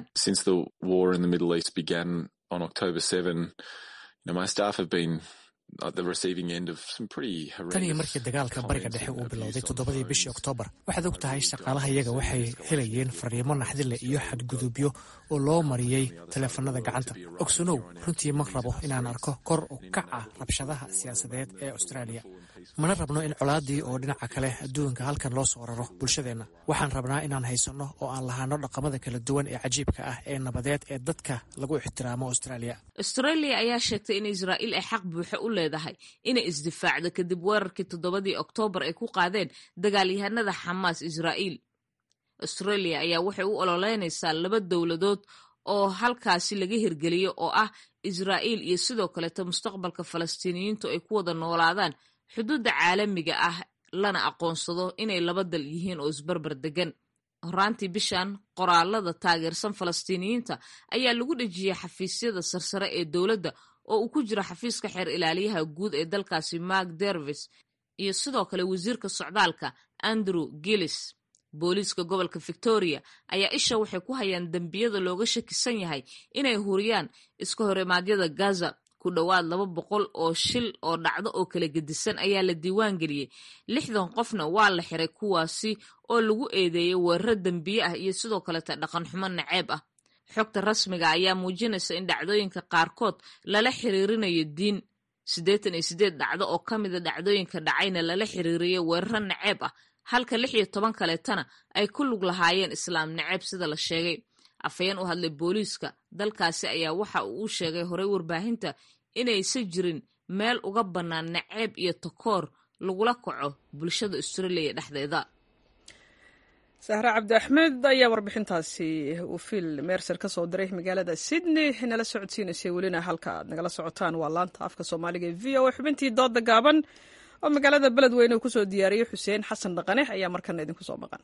tan iyo markii dagaalka bariga dhexe uu bilowday toddobadii bishii oktoobar waxaad og tahay shaqaalaha iyaga waxay helayeen fariimo naxdile iyo xadgudubyo oo loo mariyey taleefanada gacanta ogsanow runtii ma rabo inaan arko kor u kaca rabshadaha siyaasadeed ee australia mana rabno in colaadii oo dhinaca kale adduunka halkan loo soo raro bulshadeenna waxaan rabnaa inaan haysanno oo aan lahaano dhaqamada kala duwan ee cajiibka ah ee nabadeed ee dadka lagu ixtiraamo australia australia ayaa sheegtay in israa'iil ay xaq buuxa u leedahay inay isdifaacdo kadib weerarkii toddobadii oktoobar ay ku qaadeen dagaalyahanada xamaas israa'iil australia ayaa waxay u ololeynaysaa laba dowladood oo halkaasi laga hirgeliyo oo ah israa'iil iyo sidoo kaleeto mustaqbalka falastiiniyiintu ay ku wada noolaadaan xuduudda caalamiga ah lana aqoonsado inay laba dal yihiin oo isbarbar degan horaantii bishan qoraalada taageersan falastiiniyiinta ayaa lagu dhejiyey xafiisyada sarsare ee dowladda oo uu ku jiro xafiiska xeer ilaaliyaha guud ee dalkaasi mark dervis iyo sidoo kale wasiirka socdaalka andrew gillis booliiska gobolka victoria ayaa isha waxay ku hayaan dembiyada looga shakisan yahay inay huriyaan iska horimaadyada gaza ku dhowaad laba boqol oo shil oo dhacdo oo kala gedisan ayaa la diiwaan geliyey lixdan qofna waa la xiray kuwaasi oo lagu eedeeyey weeraro dembiye ah iyo sidoo kaleta dhaqan xumo naceeb ah xogta rasmiga ayaa muujinaysa in dhacdooyinka qaarkood lala xiriirinayo diin siddeetan iyo siddeed dhacdo oo ka mida dhacdooyinka dhacayna lala xiriiriyo weeraro naceeb ah halka lix iyo toban kaleetana ay ku lug lahaayeen islaam naceeb sida la sheegay afhayeen u hadlay booliiska dalkaasi ayaa waxa uu u sheegay horey warbaahinta inaysan jirin meel uga bannaan naceeb iyo takoor lagula kaco bulshada australia dhexdeeda sahre cabdi axmed ayaa warbixintaasi uu fiil meerser ka soo diray magaalada sydney nala socodsiinaysay welina halka aad nagala socotaan waa laanta afka soomaaliga e v o xubintii dooda gaaban oo magaalada beledweyne uu kusoo diyaariyey xuseen xasan dhaqane ayaa markana idinku soo maqan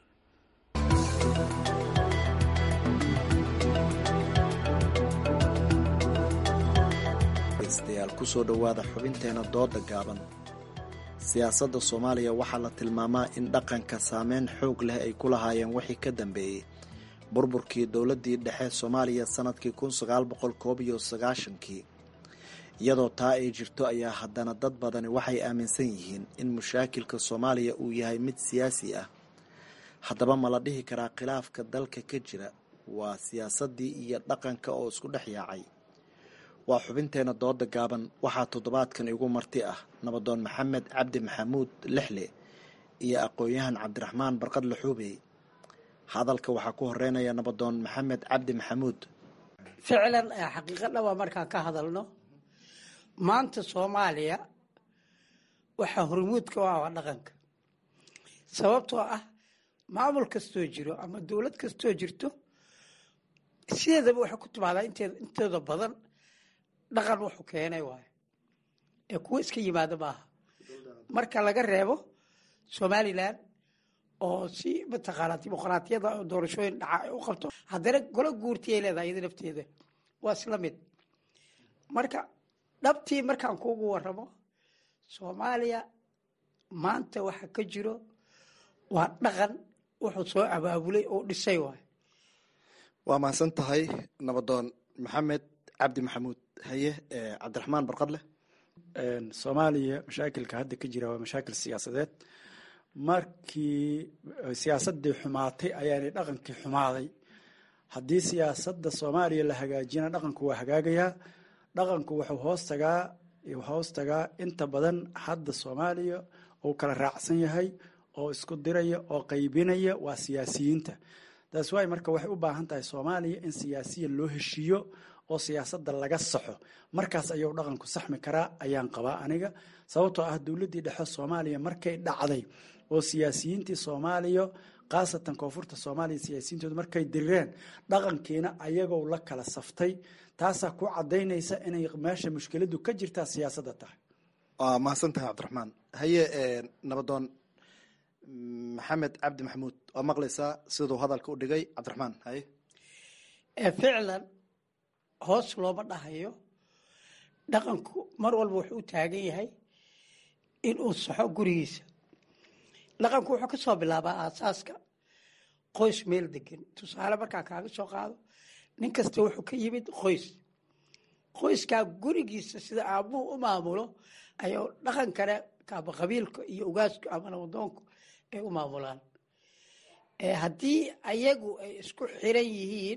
dyaal kusoo dhowaada xubinteena dooda gaaban siyaasadda soomaaliya waxaa la tilmaamaa in dhaqanka saameyn xoog leh ay ku lahaayeen wixii ka dambeeyey burburkii dowladdii dhexe soomaaliya sannadkii kun sagaal boqol koob iyo sagaashankii iyadoo taa ay jirto ayaa haddana dad badani waxay aaminsan yihiin in mushaakilka soomaaliya uu yahay mid siyaasi ah haddaba ma la dhihi karaa khilaafka dalka ka jira waa siyaasaddii iyo dhaqanka oo isku dhex yaacay waa xubinteena dooda gaaban waxaa toddobaadkan igu marti ah nabadoon maxamed cabdi maxamuud lixle iyo aqoon-yahan cabdiraxmaan barqad laxuubey hadalka waxaa ku horeynaya nabadoon maxamed cabdi maxamuud ficlan xaqiiqo dhaba markaan ka hadalno maanta soomaaliya waxaa hormuudka u ah waa dhaqanka sababtoo ah maamul kastoo jiro ama dowlad kastoo jirto sideedaba waxay ku timaadaa intooda badan dhaqan wuxuu keenay waayo ee kuwa iska yimaada maaha marka laga reebo somalilan oo si mataqaanaa dimuqraatiyada doorashooyin dhaca ay u qabto haddana golo guurti ay leedahay iyada nafteeda waa isla mid marka dhabtii markaan kuugu waramo soomaaliya maanta waxa ka jiro waa dhaqan wuxuu soo abaabulay oo dhisay waayo waa mahadsan tahay nabadoon maxamed cabdi maxamuud haye cabdiraxmaan barqadleh soomaaliya mashaakilka hadda ka jira waa mashaakil siyaasadeed markii siyaasadii xumaatay ayaanay dhaqankii xumaaday haddii siyaasadda soomaaliya la hagaajina dhaqanku waa hagaagayaa dhaqanku wuxuu hoos tagaa hoos tagaa inta badan hadda soomaaliya uu kala raacsan yahay oo isku diraya oo qaybinaya waa siyaasiyiinta taas waay marka waxay u baahan tahay soomaaliya in siyaasiyan loo heshiiyo oo siyaasadda laga saxo markaas ayuu dhaqanku saxmi karaa ayaan qabaa aniga sababtoo ah dowladdii dhexe soomaaliya markay dhacday oo siyaasiyiintii soomaaliya khaasatan koonfurta soomaaliya siyaasiyiintooda markay dirireen dhaqankiina ayagoo la kala saftay taasaa ku cadaynaysa inay meesha mushkiladu ka jirtaa siyaasadda tahay waa mahadsan tahay cabdiraxmaan haye nabadoon maxamed cabdi maxamuud waa maqlaysaa siduu hadalka u dhigay cabdiraxmaan haye ficlan hoos looma dhahayo dhaqanku mar walba wuxuu u taagan yahay inuu saxo gurigiisa dhaqanku wuxuu ka soo bilaabaa aasaaska qoys meel degan tusaale markaa kaaga soo qaado nin kasta wuxuu ka yimid qoys qoyskaa gurigiisa sida aabuhu u maamulo ayuu dhaqan kale kaaba qabiilka iyo ugaasku ama nabadoonku ay u maamulaan haddii ayagu ay isku xiran yihiin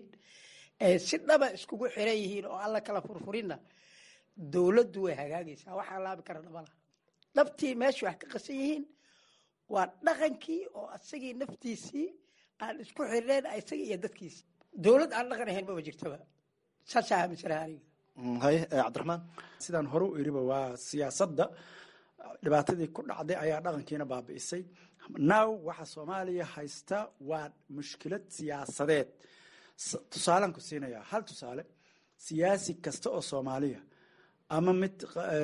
si dhaba iskugu xiran yihiin oo alla kala furfurinna dowladdu way hagaagaysaa waxaa laabi kara dhabalaha dhabtii meesha wax ka qasan yihiin waa dhaqankii oo asagii naftiisii aan isku xirnayn isagii iyo dadkiisi dowlad aan dhaqan ahayn maba jirtaba saasaa aaminsanaha aniga haye cabdiraxmaan sidaan hore u iriba waa siyaasadda dhibaatadii ku dhacday ayaa dhaqankiina baabi'isay now waxa soomaaliya haysta waa mushkilad siyaasadeed tusaalaan ku siinaya hal tusaale siyaasi kasta oo soomaaliya ama mid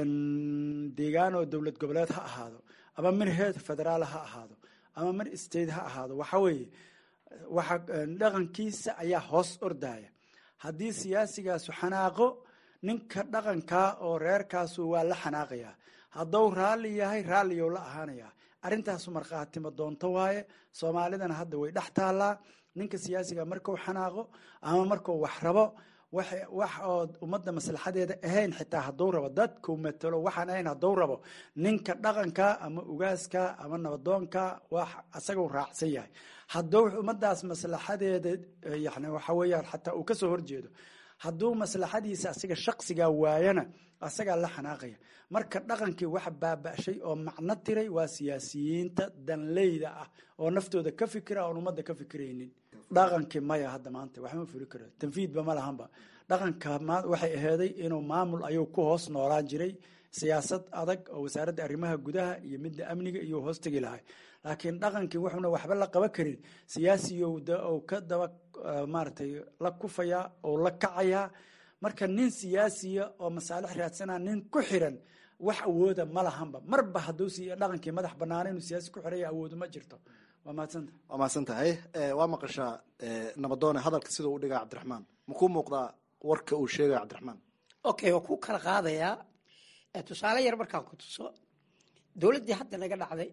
deegaan oo dowlad goboleed ha ahaado ama mid heer federaal ha ahaado ama mid state ha ahaado waxa weeye waxa dhaqankiisa ayaa hoos ordaya haddii siyaasigaasu xanaaqo ninka dhaqankaa oo reerkaasu waa la xanaaqayaa hadduu raalli yahay raalliyow la ahaanayaa arrintaasu markhaatimo doonto waaye soomaalidana hadda way dhex taallaa ninka siyaasiga markuu xanaaqo ama markuu wax rabo wax oo ummadda maslaxadeeda ahayn xitaa hadduu rabo dadku matalo waxaan ahayn hadduu rabo ninka dhaqanka ama ugaaska ama nabadoonka wax asaguu raacsan yahay hadduu ummaddaas maslaxadeeda yani waxa weeyaan xataa uu kasoo horjeedo hadduu maslaxadiisa asiga shaqsigaa waayana asagaa la xanaaqaya marka dhaqankii wax baaba'shay oo macno tiray waa siyaasiyiinta danleyda ah oo naftooda ka fikira oon ummadda ka fikiraynin dhaqankii maya hadda maanta waxma fuli karo tanfiidba ma lahanba dhaqanka waxay aheeday inuu maamul ayuu ku hoos noolaan jiray siyaasad adag oo wasaaradda arrimaha gudaha iyo midda amniga iyo hoos tegi lahay laakiin dhaqankii wuxuuna waxba la qaban karin siyaasiyow ou ka daba maaragtay la kufayaa oo la kacayaa marka nin siyaasiya oo masaalix raadsanaa nin ku xiran wax awooda ma lahanba marba hadduu siiya dhaqankii madax banaana inuu siyaasi ku xiraya awoodu ma jirto waa mahadsanta waa mahadsan tahay waa maqashaa nabadoone hadalka siduu u dhigaya cabdiraxmaan makuu muuqdaa warka uu sheegaya cabdiraxmaan okay waa ku kala qaadayaa tusaale yar markaan ku tuso dowladdii hadda naga dhacday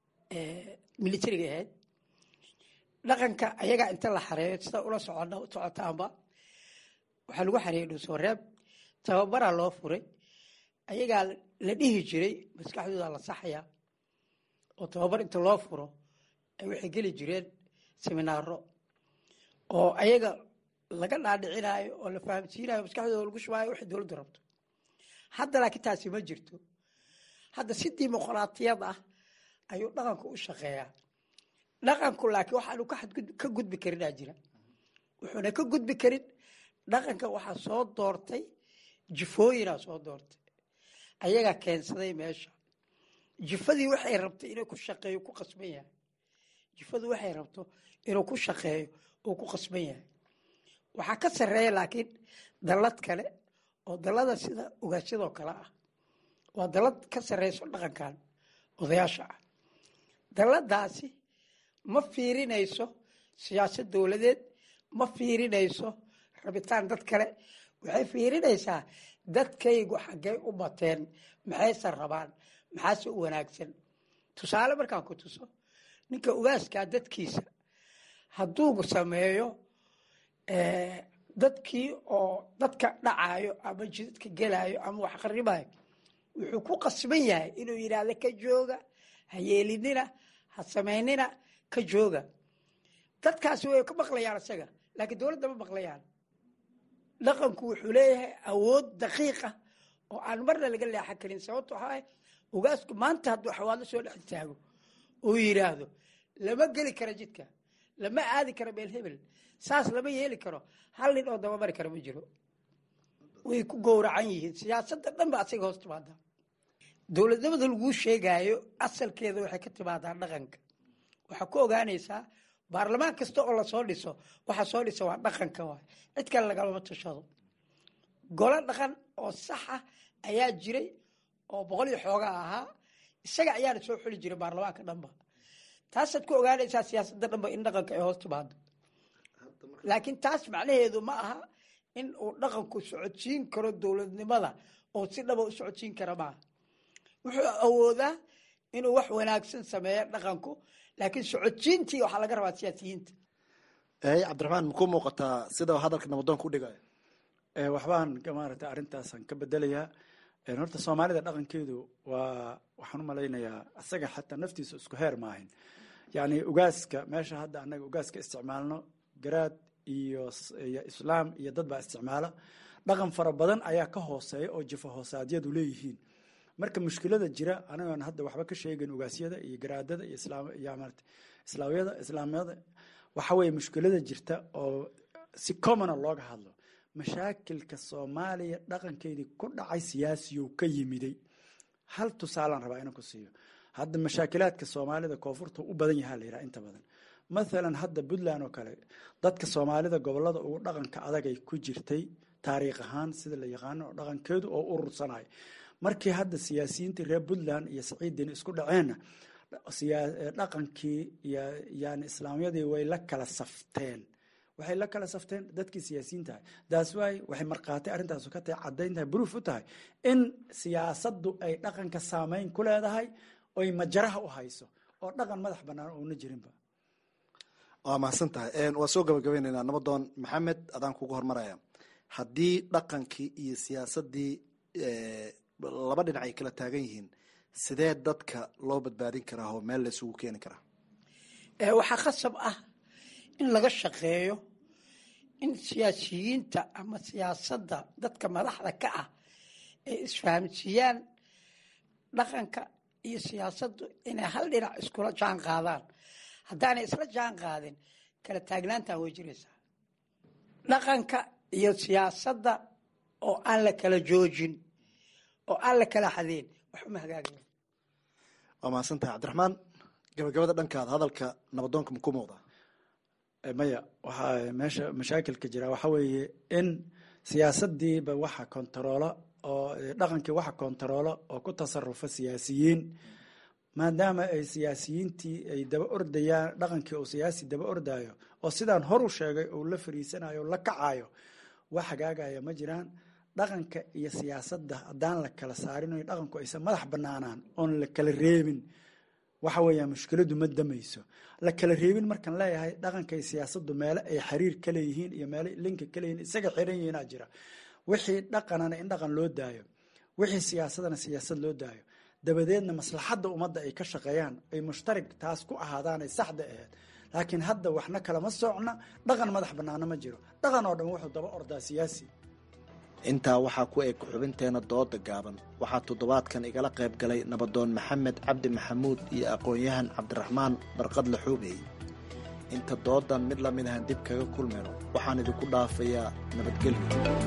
militariga ahayd dhaqanka ayagaa inta la xareeyo sida ula socon socotaanba waxaa lagu xareeyey dhuusooreeb tababaraa loo furay ayagaa la dhihi jiray maskaxdooda la saxaya oo tababar inta loo furo ay waxay geli jireen seminaaro oo ayaga laga dhaadhicinaayo oo la fahamsiinayo maskaxdooda lagu shubaayo waxay dowladdu rabto hadda laakiin taasi ma jirto hadda si dimuqraatiyad ah ayuu dhaqanku u shaqeeyaa dhaqanku laakiin waxaanu ka gudbi karinaa jira wuxuuna ka gudbi karin dhaqanka waxaa soo doortay jifooyinaa soo doortay ayagaa keensaday meesha jifadii waxay rabtay inuu ku shaqeeyo ku qasban yahay jifadu waxay rabto inuu ku shaqeeyo uu ku qasban yahay waxaa ka sarreeya laakiin dallad kale oo dallada sida ogaasyadoo kale ah waa dallad ka sarreyso dhaqankan odayaasha ah dalladaasi ma fiirinayso siyaasad dowladeed ma fiirinayso rabitaan dad kale waxay fiirinaysaa dadkaygu xaggey u bateen maxayse rabaan maxaase u wanaagsan tusaale markaan ku tuso ninka ugaaskaa dadkiisa hadduu sameeyo dadkii oo dadka dhacaayo ama jidadka gelaayo ama wax qaribayo wuxuu ku qasban yahay inuu yidhaahdo ka jooga ha yeelinina ha samaynina ka jooga dadkaasi way ka maqlayaan isaga laakiin dowladda ma maqlayaan dhaqanku wuxuu leeyahay awood daqiiqa oo aan marna laga leexan karin sababto waxaa ugaasku maanta hadduu xawaadlo soo dhex taago uu yidhaahdo lama geli karo jidka lama aadi karo meel hebel saas lama yeeli karo hal nin oo dabamari kara ma jiro way ku gowracan yihiin siyaasadda dhan ba asaga hoos timaada dowladnimada laguu sheegaayo asalkeeda waxay ka timaadaa dhaqanka waxaa ku ogaanaysaa baarlamaan kasta oo lasoo dhiso waxaa soo dhisa waa dhaqanka waay cid kale lagalama tashado golo dhaqan oo sax ah ayaa jiray oo boqol iyo xoogaa ahaa isaga ayaana soo xuli jiray baarlamaanka dhanba taasaad ku ogaanaysaa siyaasadda dhanba in dhaqanka ay hoos timaado laakiin taas macnaheedu ma aha in uu dhaqanku socodsiin karo dowladnimada oo si dhaba u socodsiin kara maaha wuxuu awoodaa inuu wax wanaagsan sameeyo dhaqanku laakiin socodsiintii waxaa laga rabaa siyaasiyiinta cabdiraxmaan makuu muuqataa sida hadalka nabadoonka u dhigayo waxbaan maaragtay arrintaasaan ka bedelayaa horta soomaalida dhaqankeedu waa waxaan u malaynayaa isaga xataa naftiisa isku heer maahin yacni ugaaska meesha hadda annaga ugaaska isticmaalno garaad iyo iyo islaam iyo dad baa isticmaala dhaqan fara badan ayaa ka hooseeya oo jifa hoosaadyadu leeyihiin marka mushkilada jira anagoon hadda waxba ka sheegin ugaasyada iyo garaadada iyo islaam iyo maarata islaamyada islaamyada waxa weeye mushkilada jirta oo si commona looga hadlo mashaakilka soomaaliya dhaqankeedii ku dhacay siyaasiyow ka yimiday hal tusaalaan rabaa inaan ku siiyo hadda mashaakilaadka soomaalida koonfurta u badan yahaa la yidhaha inta badan mathalan hadda puntland oo kale dadka soomaalida gobolada ugu dhaqanka adagay ku jirtay taariikh ahaan sida la yaqaano oo dhaqankeedu oo urursanay markii hadda siyaasiyiintii reer puntland iyo saciiddin isku dhaceenna dhaqankii yani islaamyadii way la kala safteen waxay la kala safteen dadkii siyaasiyiinta ahay daas waay waxay markhaati arrintaasu ka tahay caddayn tahay bruuf u tahay in siyaasaddu ay dhaqanka saameyn ku leedahay oy majaraha u hayso oo dhaqan madax bannaan oona jirinba waa mahadsan tahay waa soo gabagabaynaynaa nabadoon maxamed adaan kugu hormaraya haddii dhaqankii iyo siyaasaddii laba dhinac ay kala taagan yihiin sidee dadka loo badbaadin karaa oo meel la isugu keeni karaa waxaa khasab ah in laga shaqeeyo in siyaasiyiinta ama siyaasadda dadka madaxda ka ah ay isfahamsiiyaan dhaqanka iyo siyaasaddu inay hal dhinac iskula jaan qaadaan haddaanay isla jaan qaadin kala taagnaantaa way jiraysaa dhaqanka iyo siyaasadda oo aan la kala joojin oo aan la kala xadeen wax uma hagaagaya waa mahadsan tahay cabdiraxmaan gabagabada dhankaada hadalka nabadoonka maku muuqdaa maya waxaa meesha mashaakilka jira waxa weeye in siyaasadiiba waxa kontaroolo oo dhaqankii waxa kontaroolo oo ku tasarufa siyaasiyiin maadaama ay siyaasiyiintii ay daba ordayaan dhaqankii uu siyaasi daba ordayo oo sidaan hor u sheegay uu la fariisanayo la kacayo wax hagaagaya ma jiraan dhaqanka iyo siyaasadda haddaan la kala saarin o dhaqanku aysan madax banaanaan oon la kala reebin waxa weeya mushkiladu ma damayso la kala reebin markaan leeyahay dhaqanka iyo siyaasaddu meelo ay xiriir ka leeyihiin iyo meelo linka ka leeyihin isaga xiran yihiinaa jira wixii dhaqanana in dhaqan loo daayo wixii siyaasadana siyaasad loo daayo dabadeedna maslaxadda ummadda ay ka shaqeeyaan ay mushtarig taas ku ahaadaanay saxda aheyd laakiin hadda waxna kalama socna dhaqan madax banaana ma jiro dhaqan oo dhan wuxuu daba ordaa siyaasi intaa waxaa ku eg xubinteena dooda gaaban waxaa toddobaadkan igala qayb galay nabadoon maxamed cabdi maxamuud iyo aqoon-yahan cabdiraxmaan barqadle xuubey inta doodan mid la mid ahan dib kaga kulmayno waxaan idinku dhaafayaa nabadgelyo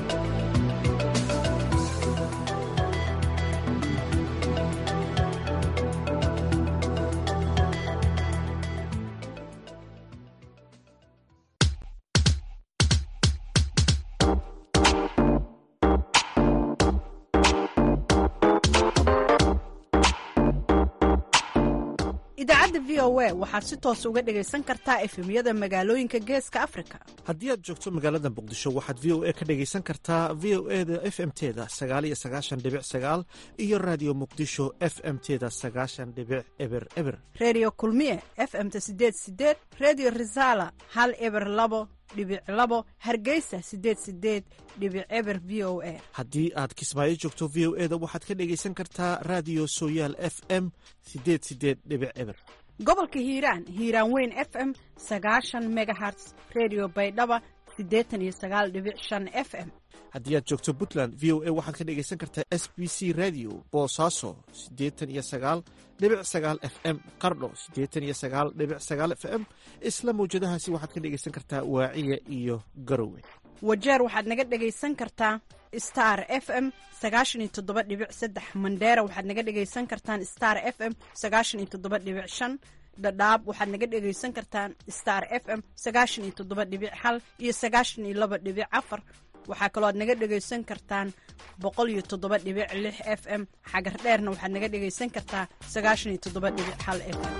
idaacadda v o a waxaad si toos uga dhegaysan kartaa efemyada magaalooyinka geeska afrika haddii aad joogto magaalada muqdisho waxaad v o a ka dhegaysan kartaa v o e da f m teda sagaal iyo sagaashan dhibic sagaal iyo raadiyo muqdisho f m teda sagaashan dhibic eber eber redio kulmiye f m ta sideed sideed redio resala hal eber labo dhibic labo hargeysa sideed sideed dhibic eber v o a haddii aad kismaayo joogto v o e da waxaad ka dhegaysan kartaa raadiyo sooyaal f m sideed sideed dhibic eber gobolka hiiraan hiiraan weyn f m sagaashan megaherts redio baydhaba siddeetan iyo sagaal dhibic shan f m haddii aad joogto puntland v o a waxaad ka dhegaysan kartaa s b c radio boosaaso siddeetan iyo sagaal dhibic sagaal f m qardho siddeetan iyo sagaal dhibic sagaal f m isla mawjadahaasi waxaad ka dhegaysan kartaa waaciya iyo garowe wajeer waxaad naga dhegaysan kartaa star f m sagaashan iyo toddoba dhibic saddex mandheera waxaad naga dhegaysan kartaan star f m sagaashan iyo toddoba dhibic shan dhadhaab waxaad naga dhegaysan kartaan star f m sagaashan iyo toddoba dhibic hal iyo sagaashan iyo laba dhibic afar waxaa kaloo aad naga dhegaysan kartaan boqol iyo toddoba dhibic lix f m xagar dheerna waxaad naga dhegaysan kartaa sagaashan iyo toddoba dhibic hal f m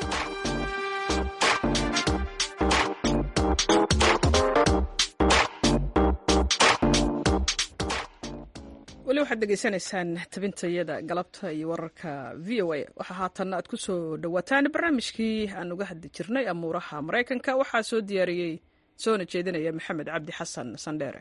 weli waxaad degeysanaysaan tabintayada galabta iyo wararka v o a waxaa haatan aad ku soo dhowaataan barnaamijkii aan uga hadli jirnay amuuraha maraykanka waxaa soo diyaariyey soona jeedinaya maxamed cabdi xasan sandheere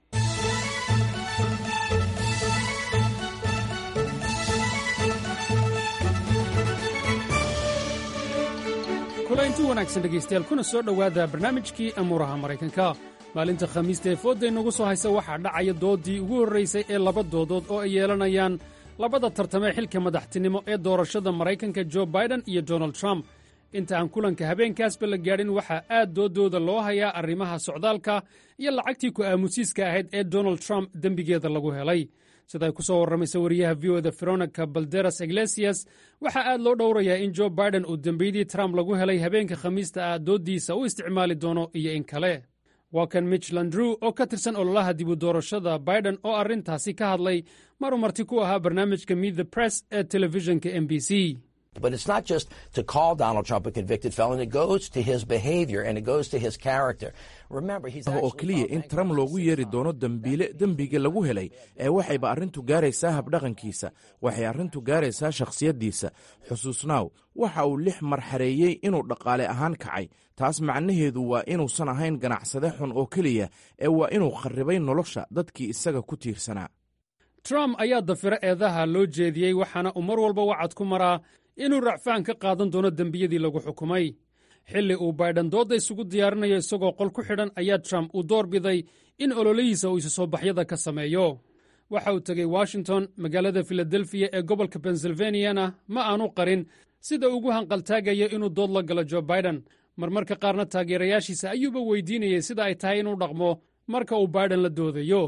kulaynti wanaagsan dhegaystayaal kuna soo dhowaada barnaamijkii amuuraha maraykanka maalinta khamiista ee foodda inagu soo haysa waxaa dhacaya dooddii ugu horraysay ee laba doodood oo ay yeelanayaan labada tartamee xilka madaxtinimo ee doorashada maraykanka jo baiden iyo donald trump inta aan kulanka habeenkaasba la gaadhin waxaa aad dooddooda loo hayaa arrimaha socdaalka iyo lacagtii ku aamusiiska ahayd ee donald trump dembigeeda lagu helay sida ay ku soo warramaysa wariyaha v o da veronica balderas iglesias waxaa aad loo dhowrayaa in jo baiden uu dembiyadii trump lagu helay habeenka khamiista ah dooddiisa u isticmaali doono iyo in kale waa kan mitch landrew oo ka tirsan ololaha dibu doorashada baiden oo arrintaasi ka hadlay maruu marti ku ahaa barnaamijka meet the press ee telefishinka m b c But it's not just to call Donald Trump a convicted felon. It goes to his behavior and it goes to his character. Remember, he's oo keliya in trump loogu yeeri doono dembiile dembiga lagu helay ee waxayba arrintu gaaraysaa habdhaqankiisa waxay arrintu gaaraysaa shakhsiyaddiisa xusuusnaaw waxa uu lix mar xareeyey inuu dhaqaale ahaan kacay taas macnaheedu waa inuusan ahayn ganacsade xun oo keliya ee waa inuu kharribay nolosha dadkii isaga ku tiirsanaa trump ayaa dafiro eedaha loo jeediyey waxaana uu mar walba wacad ku maraa inuu racfaan ka qaadan doono dembiyadii lagu xukumay xilli uu baydhan doodda isugu diyaarinayo isagoo qol ku xidhan ayaa trump uu door biday in ololihiisa uu isu soo baxyada ka sameeyo waxa uu tegey washington magaalada filadelfiya ee gobolka pensilvaniyana ma aanu qarin sida ugu hanqaltaagayo inuu dood la galo jo baiden marmarka qaarna taageerayaashiisa ayuuba weydiinayay sida ay tahay inuu dhaqmo marka uu baiden la doodayo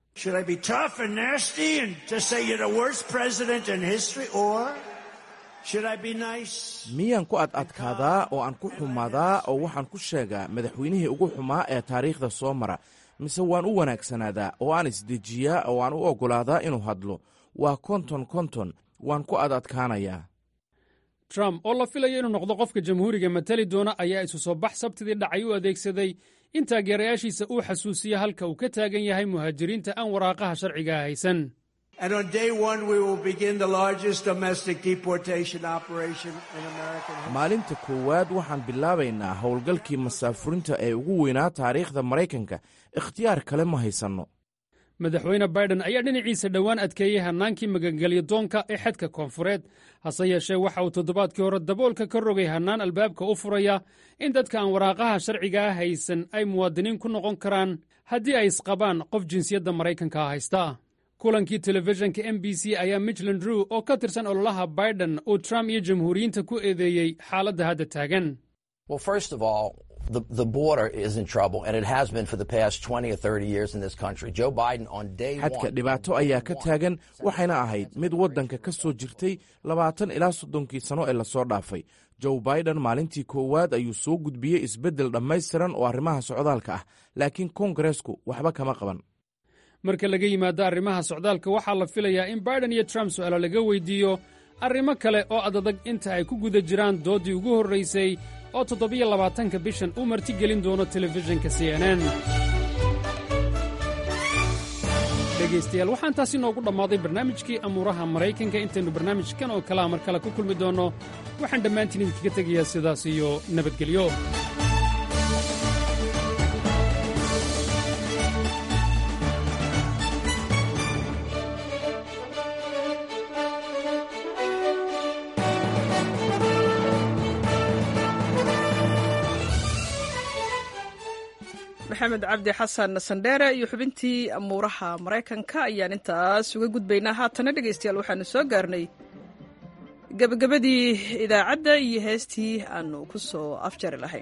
miyaan ku ad adkaadaa oo aan ku xumaadaa oo waxaan ku sheegaa madaxweynihii ugu xumaa ee taariikhda soo mara mise waan u wanaagsanaadaa oo aan isdejiyaa oo aan u oggolaadaa inuu hadlo waa konton konton waan ku ad adkaanayaa trump oo la filayo inuu noqdo qofka jamhuuriga matali doona ayaa isu soo bax sabtidii dhacay u adeegsaday in taageerayaashiisa uu xasuusiyo halka uu ka taagan yahay muhaajiriinta aan waraaqaha sharcigaa haysan And on day one, we will begin the largest domestic deportation operation in American history. maalinta koowaad waxaan bilaabaynaa howlgalkii masaafurinta ee ugu weynaa taariikhda maraykanka ikhtiyaar kale ma haysanno madaxweyne baiden ayaa dhinaciisa dhowaan adkeeyey hannaankii magangelyo doonka ee xadka koonfureed hase yeeshee waxa uu toddobaadkii hore daboolka ka rogay hannaan albaabka u furaya in dadka aan waraaqaha sharcigaa haysan ay muwaadiniin ku noqon karaan haddii ay isqabaan qof jinsiyadda maraykanka haysta kulankii telefishinka m b c ayaa michland rew oo ka tirsan ololaha baiden uu trump iyo jamhuuriyiinta ku eedeeyey xaaladda hadda taagan Well, first of all, the, the border is in trouble, and it has been for the past 20 or 30 years in this country. Joe Biden on day xadka one. dhibaato ayaa ka taagan waxayna ahayd mid waddanka ka soo jirtay labaatan ilaa soddonkii sano ee lasoo dhaafay joe baiden maalintii koowaad ayuu soo gudbiyey isbeddel dhammaystiran oo arrimaha socdaalka ah laakiin koongareesku waxba kama qaban marka laga yimaado arrimaha socdaalka waxaa la filayaa in baiden iyo trump su'aalo laga weydiiyo arrimo kale oo adadag inta ay ku guda jiraan dooddii ugu horraysay oo toddobiyo labaatanka bishan uu martigelin doono telefishinka c n n dhegaystayaal waxaan taasi noogu dhammaaday barnaamijkii amuuraha maraykanka intaynu barnaamijkan oo kalea mar kale ku kulmi doonno waxaan dhammaantiin idinkaga tegayaa sidaas iyo nabadgelyo maxamed cabdi xasan sandheere iyo xubintii amuuraha maraykanka ayaan intaas uga gudbaynaa haatana dhegaystayaal waxaanu soo gaarnay gebagabadii idaacadda iyo heestii aanu ku soo afjari lahayn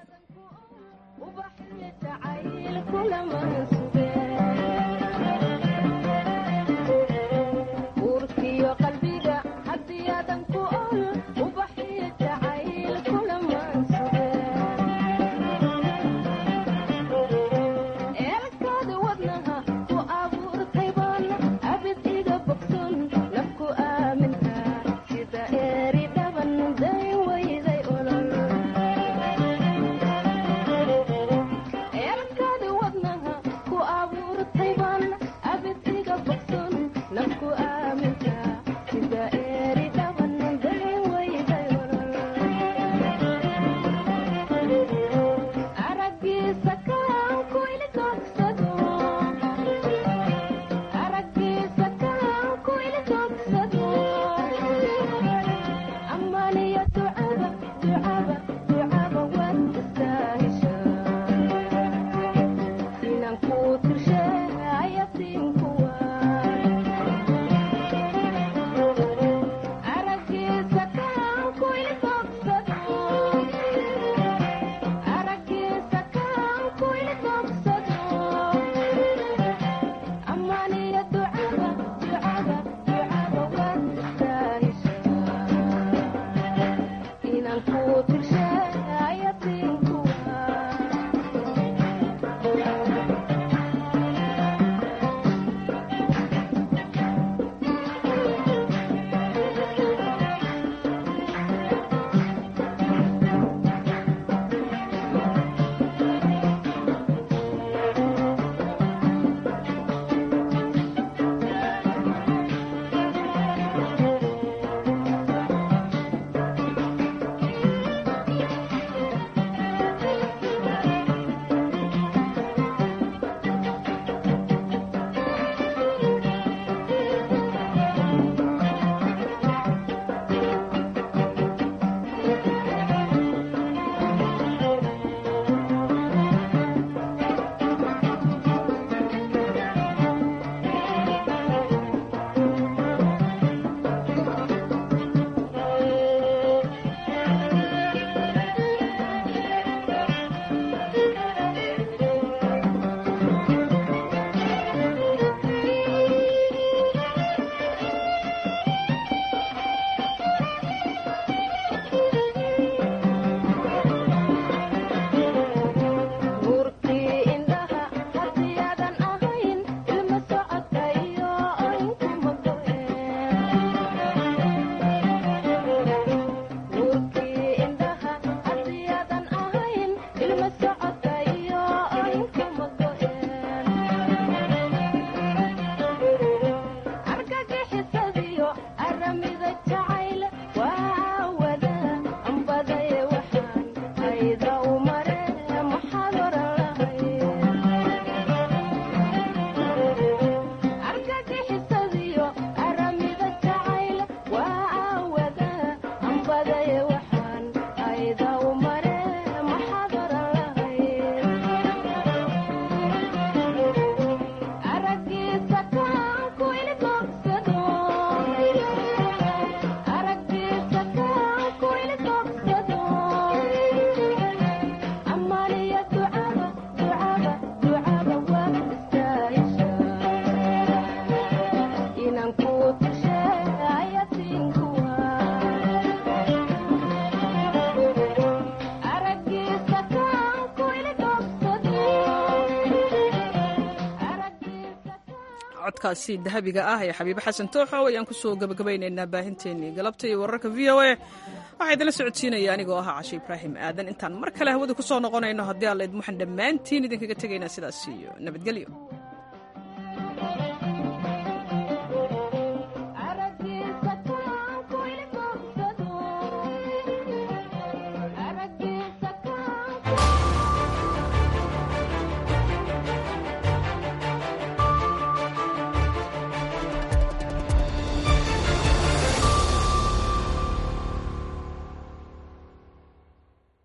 codkaasi dahabiga ah ee xabiibe xasan tooxow ayaan kusoo gabagabaynaynaa baahinteennii galabta iyo wararka v o a waxaa idinla socodsiinaya anigoo ahaa cashe ibraahim aadan intaan mar kale hawada ku soo noqonayno haddii alla idmuxan dhammaantiin idinkaga tegaynaa sidaas iyo nabadgelyo